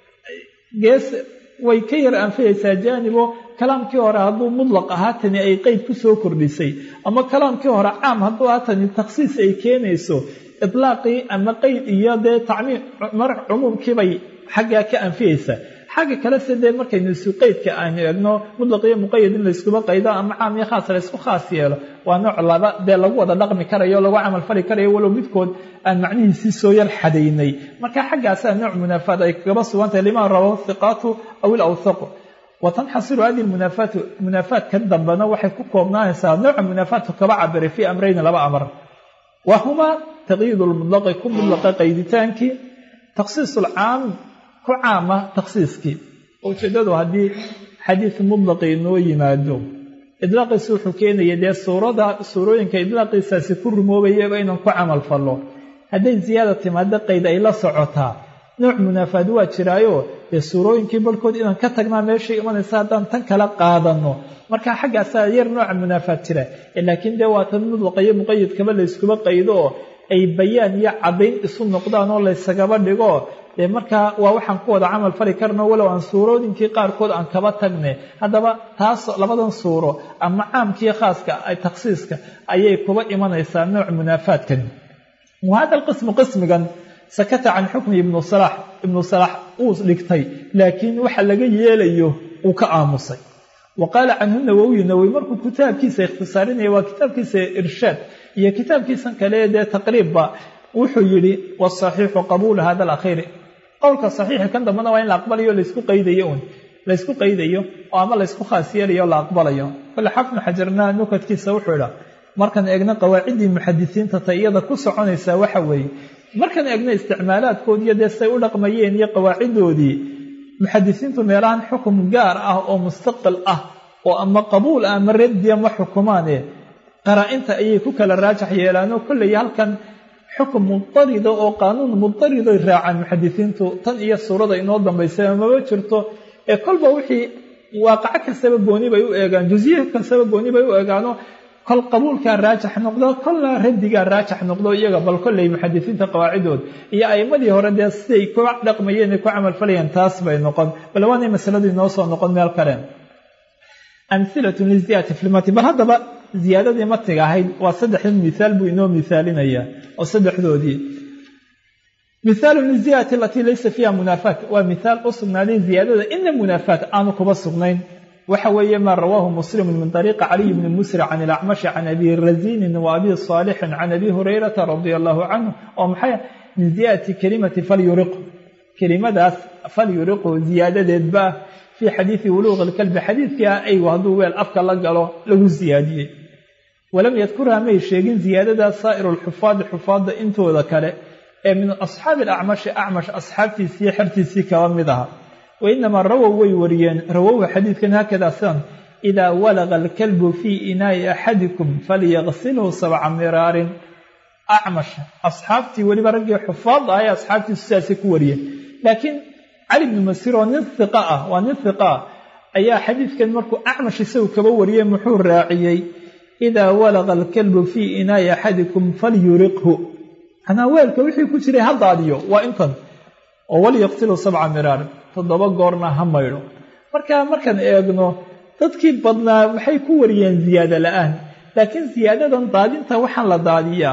gees way ka yar anfiyaysaa jaanibo kalaamkii hore hadduu mudlaq ahaa tani ay qeyd ku soo kordhisay ama kalaamkii hore caam hadduu ahaa tani takhsiis ay keenayso itlaaqii ama qeyd iyo dee tacmiim mar cumuumkiibay xaggaa ka anfiyaysaa xagga kale se dee markaynu isu qeydka aynu eegno mudlaq iyo muqayad in layskuba qaydo ama caam iyo khaas laysku khaas yeelo waa nooc laba dee lagu wada dhaqmi karayo lagu camal fali karayo walow midkood aan macnihiisii soo yar xadaynay marka xaggaasaa nooc munaafaad ay kaba sugantahay limaa rawahu hiqaatu aw ilawthaqu watanxasiru hadihi munaafaatu munaafaadkan dambena waxay ku koobnaanaysaa nooca munaafaadku kaba cabiray fii amrayni laba amar wa humaa taqyiid lmudlaqi ku mudlaqa qayditaankii takhsiis lcaam ku caama takhsiiskii ujeedadu haddii xadiid mudlaqi inoo yimaado idlaaqiisi wuxuu keenaya dee suurada suurooyinka idlaaqiisaasi ku rumoobayaba inaan ku camal fallo hadday ziyaada timaado qayd ay la socotaa nooc munaafaad waa jiraayo dee suurooyinkii barhkood inaan ka tagnaa meeshay imanaysa haddaan tan kala qaadano marka xaggaasaa yar nooca munaafaad jira laakiin dee waa tan mudlaqa iyo muqayadkaba layskuba qaydo oo ay bayaan iyo caddayn isu noqdaan oo laysagaba dhigo dee markaa waa waxaan ku wada camal fali karno walow aan suurooyinkii qaarkood aan kaba tagne haddaba taas labadan suuro ama caamkiiyo khaaska takhsiiska ayay kuba imanaysaa nooc munaafaadkan wa hada alqismu qismigan sakata can xukmi ibnu salax ibnu salax uu dhigtay laakiin waxa laga yeelayo uu ka aamusay wa qaala canhu nawowiyu nawowi markuu kitaabkiisa ikhtisaarinaya waa kitaabkiisa irshaad iyo kitaabkiisan kale dee taqriibba wuxuu yidhi wasaxiixu qabuulu hada alakhiiri qowlka saxiixa kan dambena waa in la aqbalayo laysku qaydayo un laysku qaydayo oo ama laysku khaas yeelayo la aqbalayo kole xafnu xajarna nukadkiisa wuxuu idhaa markaan eegno qawaaciddii muxadisiinta ta iyada ku soconaysaa waxa weeye markaan eegno isticmaalaadkoodiiyo dee say u dhaqmayeen iyo qawaaciddoodii muxadisiintu meelahan xukum gaar ah oo mustaqil ah oo ama qabuul ah ama raddiya ma xukumaane qaraa-inta ayay ku kala raajax yeelaanoo kolley halkan xukum mudarida oo qaanuun mudariday raacaan muxadisiintu tan iyo suurada inoo dambaysay maba jirto ee kolba wixii waaqaco kastaba gooni bay u eegaan jusiye kastaba gooni bay u eegaano kol qabuulkaa raajax noqdo kolna raddigaa raajax noqdo iyaga bal kolley muxadisiinta qawaacidood iyo a'imadii hore dee siday ku dhaqmayeen ay ku camalfalayeen taas bay noqon bal waanay masaladu inoo soo noqon meel kale amhilatun liziyaadati filmati bal haddaba ziyaadadii matiga ahayd waa saddexdan mithaal buu inoo mithaalinayaa oo saddexdoodii mithaalu liziyaadati alatii laysa fiiha munaafaat waa mithaal u sugnaaday ziyaadada ina munaafaat aanu kuba sugnayn waxa weeye maa rawaahu muslimu min طariiqi caliy bni musri can ilacmashi can abi razinin wa abi saalixin can abi hurayrata radia allahu canhu oo maxay min ziyaadati kelimati falyuriqu kelimadaas falyuriqu ziyaadadeedba fii xadiidi wuluuqi lkalbi xadiidkii ah aygu hadduu weel afka la galo lagu siyaadiyey walam yadkurha may sheegin ziyaadadaas saa'iru lxufaadi xufaadda intooda kale ee min asxaabi alacmashi acmash asxaabtiisii xertiisii kaba mid aha wainamaa rawow way wariyeen rawowha xadiidkan haakada sidan idaa walaqa alkalbu fii inaa'i axadikum falyaqsilhu sabca miraarin acmash asxaabtii weliba raggii xufaadda ah ee asxaabtiisu sidaasay ku wariyeen laakiin cali bnu masir oo nin hiqa ah waa nin hiqa ah ayaa xadiidkan markuu acmash isagu kaba wariyey muxuu raaciyey idaa walaqa alkalbu fii inaa'i axadikum falyuriqhu anaa weelka wixii ku jiray ha daadiyo waa intan oo walyaqsilu sabca miraarin toddoba goorna ha maydho marka markaan eegno dadkii badnaa waxay ku wariyeen ziyaado la-aan laakiin siyaadadan daadinta waxaan la daadiyaa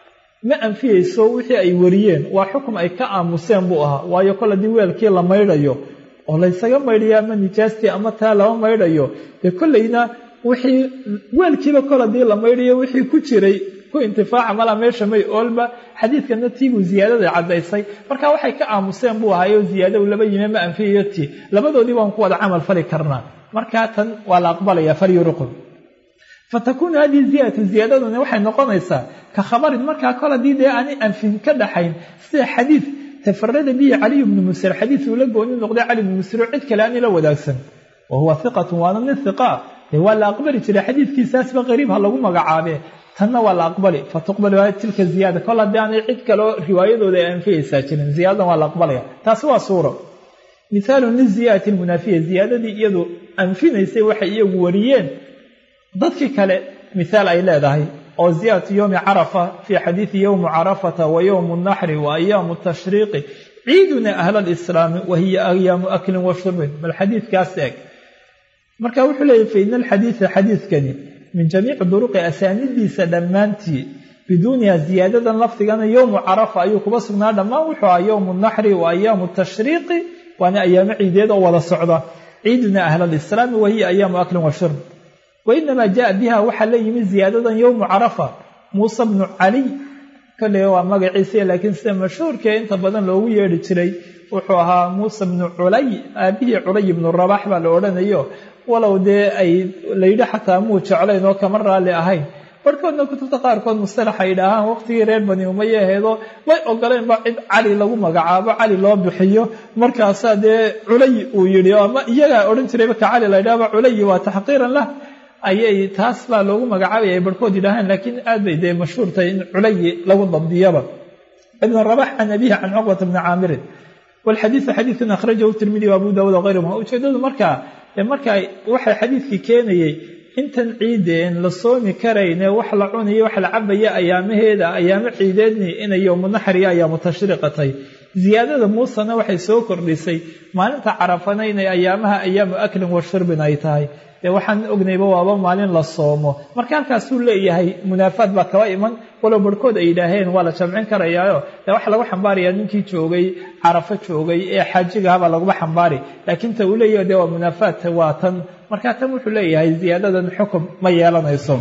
ma anfiyeyso wixii ay wariyeen waa xukum ay ka aamuseen buu ahaa waayo kol haddii weelkii la maydhayo oo laysaga maydhayo ama nijaastii ama taa lama maydhayo dee kollayna wixii weelkiiba kol haddii la maydhayo wixii ku jiray ku intifaaca malaa meesha may oolba xadiidkana tiibuu ziyaadada caddaysay marka waxay ka aamuseen buu ahaayo ziyaado laba yime ma anfiyayo ti labadoodii baan ku wada camal fali karnaa markaa tan waa la aqbalaya falyuriqun fatakuunu hadihi ziyadatu ziyaadaduna waxay noqonaysaa ka khabarin markaa kol haddii dee aanay anfin ka dhaxayn sida xadiid tafarada bihi caliyu bnu musir xadiid uu la gooni noqday cali bnu musir oo cid kale aanay la wadaagsan wa huwa hiqatun waana nin hiqa dee waa la aqbali jiray xadiidkiisaasba qariib ha lagu magacaabee tanna waa la aqbali fatuqbalu tilka ziyaada kol haddii aanay cid kaleo riwaayadooda ay anfiyaysaa jirin ziyaadadan waa la aqbalaya taasi waa suuro mithaalun liziyaadati lmunaafiya ziyaadadii iyadu anfinaysay waxay iyagu wariyeen dadkii kale mithaal ay leedahay oo ziyaadatu yowmi carafa fii xadiidi yowmu carafata wa yowmu naxri wa ayaamu tashriiqi ciiduna ahla alislaami wa hiya ayaamu aklin wa shurbin bal xadiidkaas eeg marka wuxuu leeyahy fa ina alxadiida xadiidkani min jamiici duruqi asaanidiisa dhammaantii biduuniha ziyaadadan lafdigana yowmu carafa ayuu kuba sugnaa dhammaan wuxuu ahaa yowmu naxri wa ayaamu tashriiqi waana ayaamo ciideed oo wada socda ciiduna ahla alislaami wa hiya ayaamu aklin wa shurb wainamaa jaءa biha waxaa la yimid ziyaadadan yowmu carafa muusa bnu caliy kolley waa magaciisa laakiin sida mashhuurkee inta badan loogu yeedhi jiray wuxuu ahaa muusa bnu culay aabihii culay ibnu rabax baa la odhanayo walow dee ay layidhi xataa muu jeclayn oo kama raalli ahayn barhkoodna kutubta qaarkood mustalax ay idhaahaan waqtigii reer bani umaya aheedo way ogoleen ba cid cali lagu magacaabo cali loo bixiyo markaasaa dee culay uu yidhi ama iyagaa odhan jirayba ka cali la ydhahba culayi waa taxqiiran lah ayay taas baa loogu magacaabaya ay barhkood yidhaahaan laakiin aad bay dee mashhuurtahay in culayi lagu dabdiyaba ibn rabax can abihi can cuqbata bni caamirin walxadiidu xadiidkan akhrajahu tirmidi wa abu daawuud wغayruhuma ujeedadu markaa markaa waxay xadiidkii keenayey intan ciideen la soomi karayne wax la cunayo wax la cabaya ayaamaheeda ayaamo ciideedni inay yowmu naxriya ayaamu tashriiqatay ziyaadada muusena waxay soo kordhisay maalinta carafana inay ayaamaha ayaamu aklin wa shurbin ay tahay dee waxaan ognayba waaba maalin la soomo marka halkaasuu leeyahay munaafaad baa kaba iman walow barhkood ay yidhaaheen waa la jamcin karayaayo dee waxaa lagu xambaarayaa ninkii joogay carafo joogay ee xaajigahabaa laguma xambaari laakiin ta uu leeyahay dee waa munaafaad waa tan markaa tan wuxuu leeyahay ziyaadadan xukum ma yeelanayso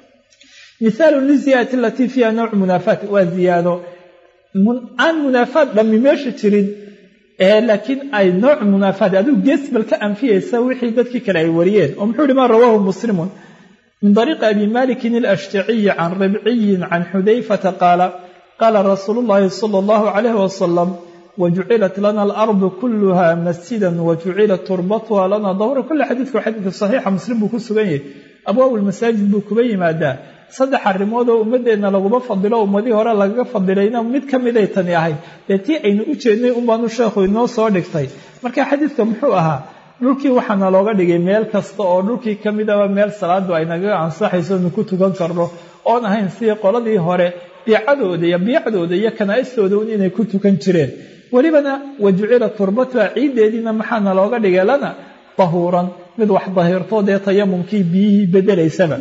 mithaalu liziyaadati alatii fiiha nawcu munaafaat waa ziyaado aan munaafaad dhammi meesha jirin laakiin ay nooc munaafaad adigu geesbal ka anfiyaysa wixii dadkii kale ay wariyeen oo muxuu ihi ma rawaahu muslimun min طariiqi abi malikin alashtaciyi can ribciyin can xudayfata qaala qaala rasuulu llahi sala allahu calayh wasalam wajucilat lana alardu kuluha masjida wajucilat turbatuha lana dahura kule xadiidku xadiidka saxiixa muslim buu ku sugan yahay abwaab lmasaajid buu kuba yimaadaa saddex arrimood oo ummadeenna laguma fadilo ummadihii hore lagaga fadilayna mid ka miday tani ahayd dee tii aynu u jeednay unbaanu sheekhu inoo soo dhigtay marka xadiidka muxuu ahaa dhulkii waxaana looga dhigay meel kasta oo dhulkii ka midaba meel salaadu ay nagaga ansaxayso nu ku tukan karno oon ahayn sidii qoladii hore biicadooda iyo biicdooda iyo kanaa-istooda un inay ku tukan jireen welibana wa jucila turbatuha ciiddeediina maxaana looga dhigay lana dahuuran mid wax dahiirto dee tayamumkii biyihii bedelaysaba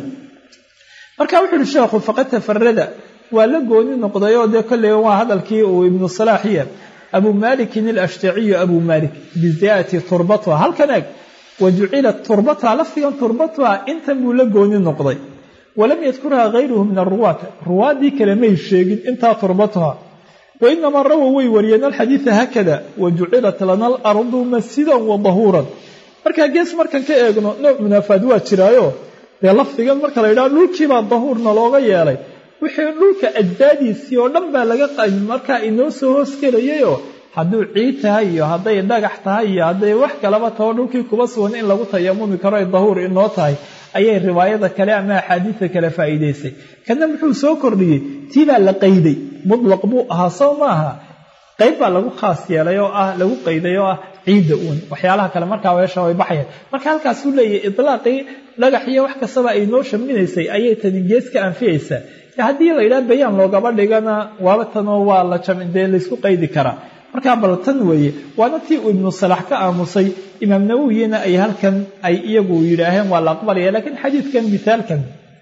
marka wuxu uhi sheekhu faqad tafarada waa la gooni noqday oo dee kolley waa hadalkii uu ibnu salaaxiya abu malikin alashtaciyu abu malik biziyaadati turbatuha halkan eg wa jucilat turbatuha lafdigan turbatuha intan buu la gooni noqday walam yadkurha gayruhu min aruwaat ruwaaddii kale may sheegin intaa turbatuha wainamaa rawow way wariyeen alxadiida haakada wa jucilat lana alardu masjidan wa dahuuran markaa gees markan ka eegno nooc munaafaad waa jiraayo dee lafdigan marka la yidhaha dhulkiibaa dahuurna looga yeelay wixii dhulka ajdaadiisii oo dhan baa laga markaa inoo soo hoosgelayayoo hadduu ciid tahay iyo hadday dhagax tahay iyo hadday wax kalaba taho dhulkii kuba sugan in lagu tayamumi karo ay dahuur inoo tahay ayay riwaayada kale ama axaadiida kale faa'iidaysay kana muxuu soo kordhiyey tii baa la qayday mutlaq buu ahaa soo maaha qayb baa lagu khaas yeelay oo ah lagu qayday oo ah ciidda uun waxyaalaha kale markaa weesha way baxayaan marka halkaasuu leeyahy itlaaqii dhagax iyo wax kastaba ay noo shaminaysay ayay tani gees ka anfiyaysaa haddii la yidhaha bayaan loogaba dhigana waaba tanoo waa la dee laysku qaydi karaa markaa bal tan weeye waana tii uu ibnu salax ka aamusay imaam nawowiyina ay halkan ay iyagu yidhaaheen waa la aqbalaya laakiin xadiidkan misaalkan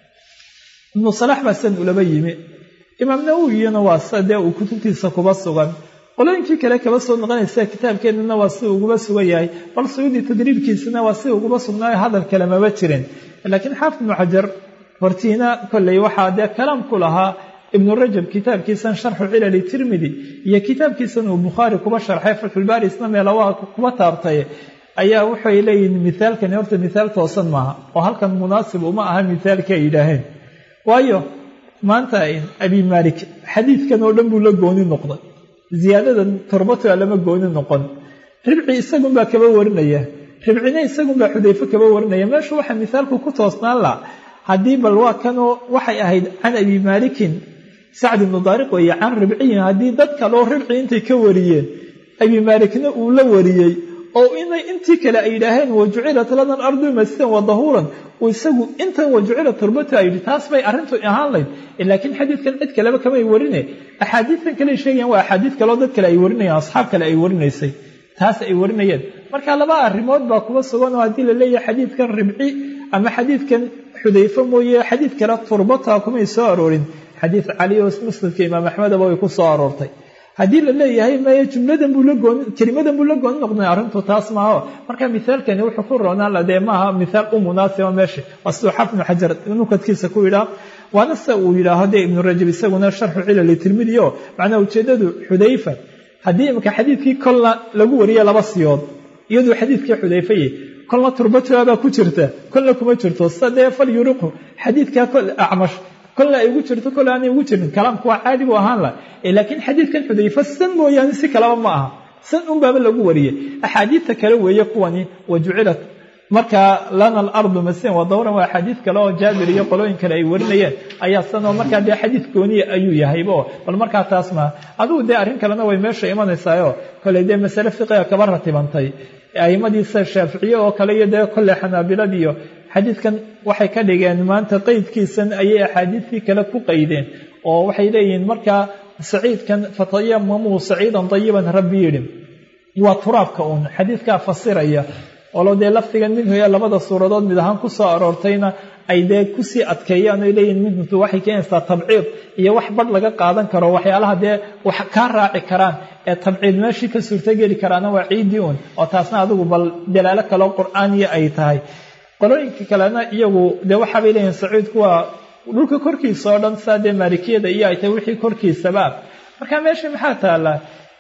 ibnu salax baa san ulaba yimi imaam nawowiyina waa sa dee uu kutubtiisa kuba sugan qolooyinkii kale kaba soo noqonaysa kitaabkeennana waa si uguba sugan yahay bal suyuudi tadriibkiisana waa si uguba sugnaayo hadal kale maba jirin laakiin xaafid ibnu xajar hortiina kolley waxaa dee kalaam ku lahaa ibnu rajab kitaabkiisan sharxu cilali tirmidi iyo kitaabkiisan uu bukhaari kuba sharxay fatxulbaari isna meelawaha kuba taabtay ayaa waxay leeyihin mithaalkani horta mithaal toosan maaha oo halkan munaasib uma aha mithaalkii ay yidhaaheen waayo maanta abi maalik xadiidkan oo dhan buu la gooni noqday ziyaadadan turbatuha lama gooni noqon ribci isagunbaa kaba warinaya ribcina isagunbaa xudayfo kaba warinaya meeshu waxaa mithaalku ku toosnaan la haddii bal waa kanoo waxay ahayd can abi maalikin sacd ibnu daariq weeye can ribciyin haddii dad kaloo ribci intay ka wariyeen abi maalikna uu la wariyey oo inay intii kale ay yidhaaheen wa jucilat lana alardu masjidan wa dahuuran uu isagu intan wa jucilat turbatu a yidhi taas bay arrintu ahaan layd laakiin xadiidkan cid kaleba kamay warine axaadiidtan kale sheegayan waa axaadiid kaleo dad kale ay warinayaan asxaab kale ay warinaysay taas ay warinayeen marka laba arrimood baa kuba sugan oo haddii la leeyahay xadiidkan ribci ama xadiidkan xudayfe mooye xadiid kale turbata kumay soo aroorin xadiid cali oo muslimka imaam axmedaba way ku soo aroortay haddii la leeyahay maya jumladan buu la gooni kelimadan buu la gooni noqday arrintu taas maaho marka mithaalkani wuxuu ku roonaan la dee maaha mithaal u munaasiba meesha waa siduu xafid ibnu xajar nukadkiisa ku yidhaah waana se uu yidhaaho dee ibnu rajab isaguna sharxu cilali tirmidi o macnaa ujeedadu xudayfa haddii imika xadiidkii kolna lagu wariye laba siyood iyaduu xadiidkii xudayfaye kolna turbatuha baa ku jirta kolna kuma jirto sida dee fal yuriqhu xadiidkaa kol acmash kolna ay ugu jirto kol aanay ugu jirin kalaamku waa caadi buu ahaan lah laakiin xadiidkan xudayfa san mooyaane si kalaba ma aha san unbaaba lagu wariyey axaadiidta kale weeye kuwani wa jucilat markaa lana alardu masian wa dawran waa axaadiid kale oo jaabir iyo qolooyin kale ay warinayeen ayaa sanoo markaa dee xadiid gooniya ayuu yahaybo bal markaa taas maa adugu dee arrin kalena way meesha imanaysaayoo koley dee masale fiqiga kaba ratibantay aimadiisa shaaficiye oo kale iyo dee kolley xanaabiladiiyo xadiidkan waxay ka dhigeen maanta qeydkiisan ayay axaadiidkii kale ku qaydeen oo waxay leeyihiin markaa saciidkan fatayamamuu saciidan dayiban rabbi yidhi waa turaabka uun xadiidkaa fasiraya olo dee lafdigan minhu ee labada suuradood mid ahaan ku soo aroortayna ay dee kusii adkeeyaan oy leeyihin minhutu waxay keenaysaa tabciid iyo wax badh laga qaadan karo waxyaalaha dee wax kaa raaci karaan ee tabciid meeshii ka suurtogeli karaana waa ciiddii uun oo taasna adigu bal dalaalo kaleo qur'aaniya ay tahay qolooyinka kalena iyagu dee waxaabay leeyihin sacuudku waa dhulka korkiisa oo dhan saa dee maalikiyada iyo ay tahay wixii korkiisaba marka meesha maxaa taala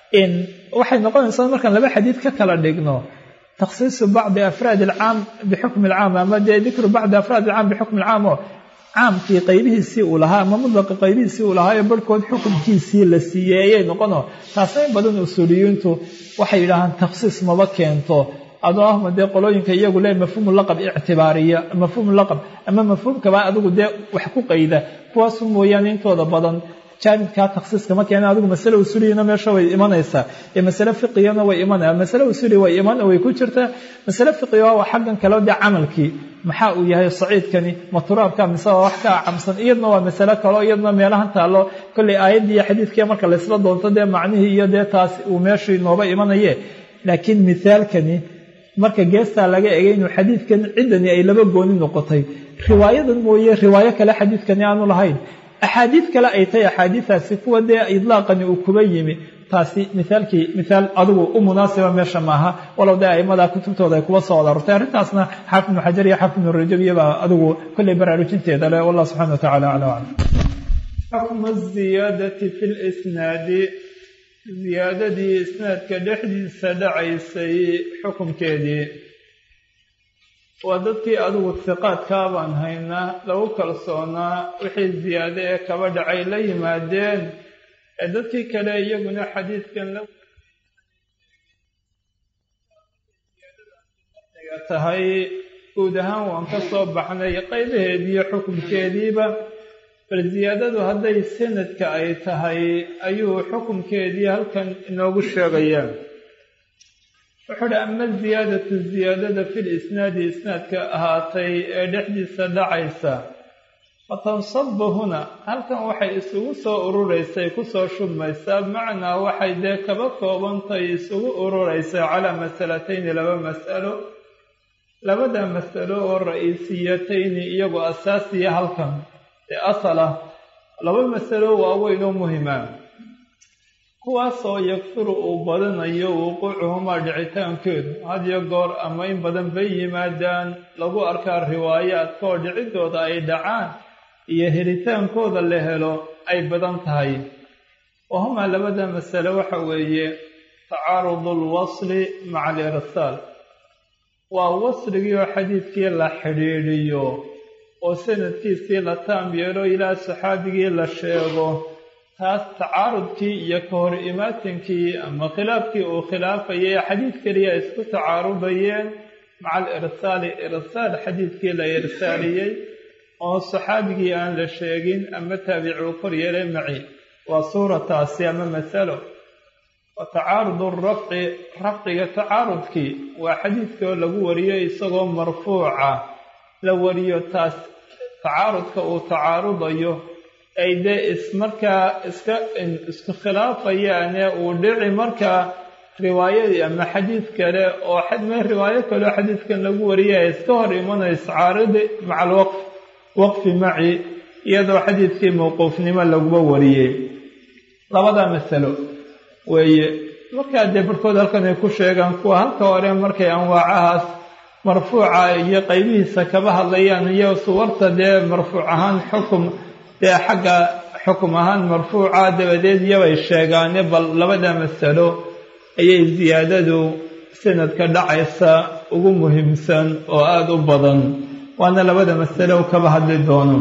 waxay noqonaysaa markaan laba xadiid ka kala dhigno takhsiisu bacdi afraad alcaam bixukmi alcaam ama dee dikru bacdi afraad alcaam bixukmi alcaam oo caamkii qaybihiisii uu lahaa ama mudlaqa qaybihiisii uu lahaa ee barhkood xukunkiisii la siiyey ayay noqono taasna in badan usuuliyiintu waxay yidhaahaan takhsiis maba keento adoo ahma dee qolooyinka iyagu le mafhuumu laqab ictibaariya mafhuumu laqab ama mafhuumkaba adigu dee wax ku qayda kuwaasu mooyaane intooda badan jaanibkaa taksiiska ma keena adigu masale usuliyana meesha way imanaysaa ee masale fiqigana way imanaya masale usuli way iman way ku jirtaa masale fiqiga waa xaggan kale dee camalkii maxaa uu yahay saciidkani ma turaabka mise waa wax ka acamsan iyadna waa masale kaleo iyadna meelahan taallo kollay aayaddii iyo xadiidkii marka laysla doonto dee macnihii iyo dee taas uu meeshii nooba imanaye laakiin mithaalkani marka geestaa laga egay inuu xadiidkan ciddani ay laba gooni noqotay riwaayadan mooye riwaayo kale xadiidkani aanu lahayn axaadiid kale ay tahay axaadiidaasi kuwa dee idlaaqani uu kuba yimi taasi mithaalkii mithaal adigu u munaasiba meesha maaha walow dee aimada kutubtooda ay kuba soo aroortay arrintaasna xaafid ibnu xajar iyo xaafid ibnu rajab iyobaa adigu kollay baraarujinteeda leh wallah subxana wa tacala acla aclam xukmu ziyaadati fi lisnaadi ziyaadadii isnaadka dhexdiisa dhacaysay xukunkeedii waa dadkii adigu hiqaadkaa baan haynaa lagu kalsoonaa wixii ziyaade ee kaba dhacay la yimaadeen ee dadkii kale iyaguna xadiidkan la tahay guud ahaan waan ka soo baxnay qaybaheediiyo xukunkeediiba bal ziyaadadu hadday sanadka ay tahay ayuu xukunkeedii halkan inoogu sheegayaa wuxuu uhi ama ziyaadatu ziyaadada fi lisnaadi isnaadka ahaatay ee dhexdiisa dhacaysa fatansabu huna halkan waxay isugu soo ururaysay kusoo shubmaysaa macnaa waxay dee kaba koobantahay isugu ururaysaa calaa masalatayni laba mas'alo labada mas'alo oo ra-iisiyatayni iyagoo asaasiya halkan ee asal ah laba masalo waaweyn oo muhima kuwaasoo yakfuru uu badanayo wuquucuhumaa dhicitaankeedu hadiyo goor ama in badan bay yimaadaan lagu arkaa riwaayaadkaoo dhicidooda ay dhacaan iyo helitaankooda la helo ay badan tahay wahumaa labada masale waxa weeye tacaarudu alwasli maca alirsaal waa wasligii oo xadiidkii la xidhiidhiyo oo sanadkiisii la taam yeelo ilaa saxaabigii la sheego taas tacaarudkii iyo ka hor imaatinkii ama khilaafkii uu khilaafayay xadiid keliya isku tacaarudayeen maca alirsaali irsaal xadiidkii la irsaaliyey oo saxaabigii aan la sheegin ama taabicuu kor yeelay maci waa suurataasi ama masalo wa tacaarudu rafci rafciga tacaarudkii waa xadiidkoo lagu wariyo isagoo marfuuca la wariyo taas tacaarudka uu tacaarudayo ay dee ismarkaa iska isku khilaafayaane uu dhici markaa riwaayadii ama xadiid kale oo xadme riwaayo kaleo xadiidkan lagu wariyay iska hor imanayso caaridi maca alwaqf waqfi maci iyadoo xadiidkii mawquufnimo laguba wariyey labada masalo weeye markaa dee barhkood halkan ay ku sheegaan kuwa halka hore markay anwaacahaas marfuuca iyo qaybihiisa kaba hadlayaan iyo suwarta dee marfuuc ahaan xukum dee xagga xukum ahaan marfuuca dabadeed iyobay sheegaane bal labada masalo ayay ziyaadadu sanadka dhacaysa ugu muhiimsan oo aada u badan waana labada masalo kaba hadli doono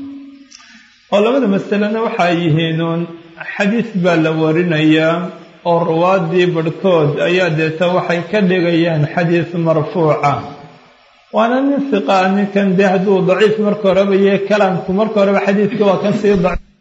oo labada masalena waxay yihiinuun xadiis baa la warinayaa oo ruwaadii barhkood ayaa deeta waxay ka dhigayaan xadiis marfuuca waana nin siqaa ninkan dee hadduu daciif marka horeba iyo kalaamku marka horeba xadiidka waa kan sii daciif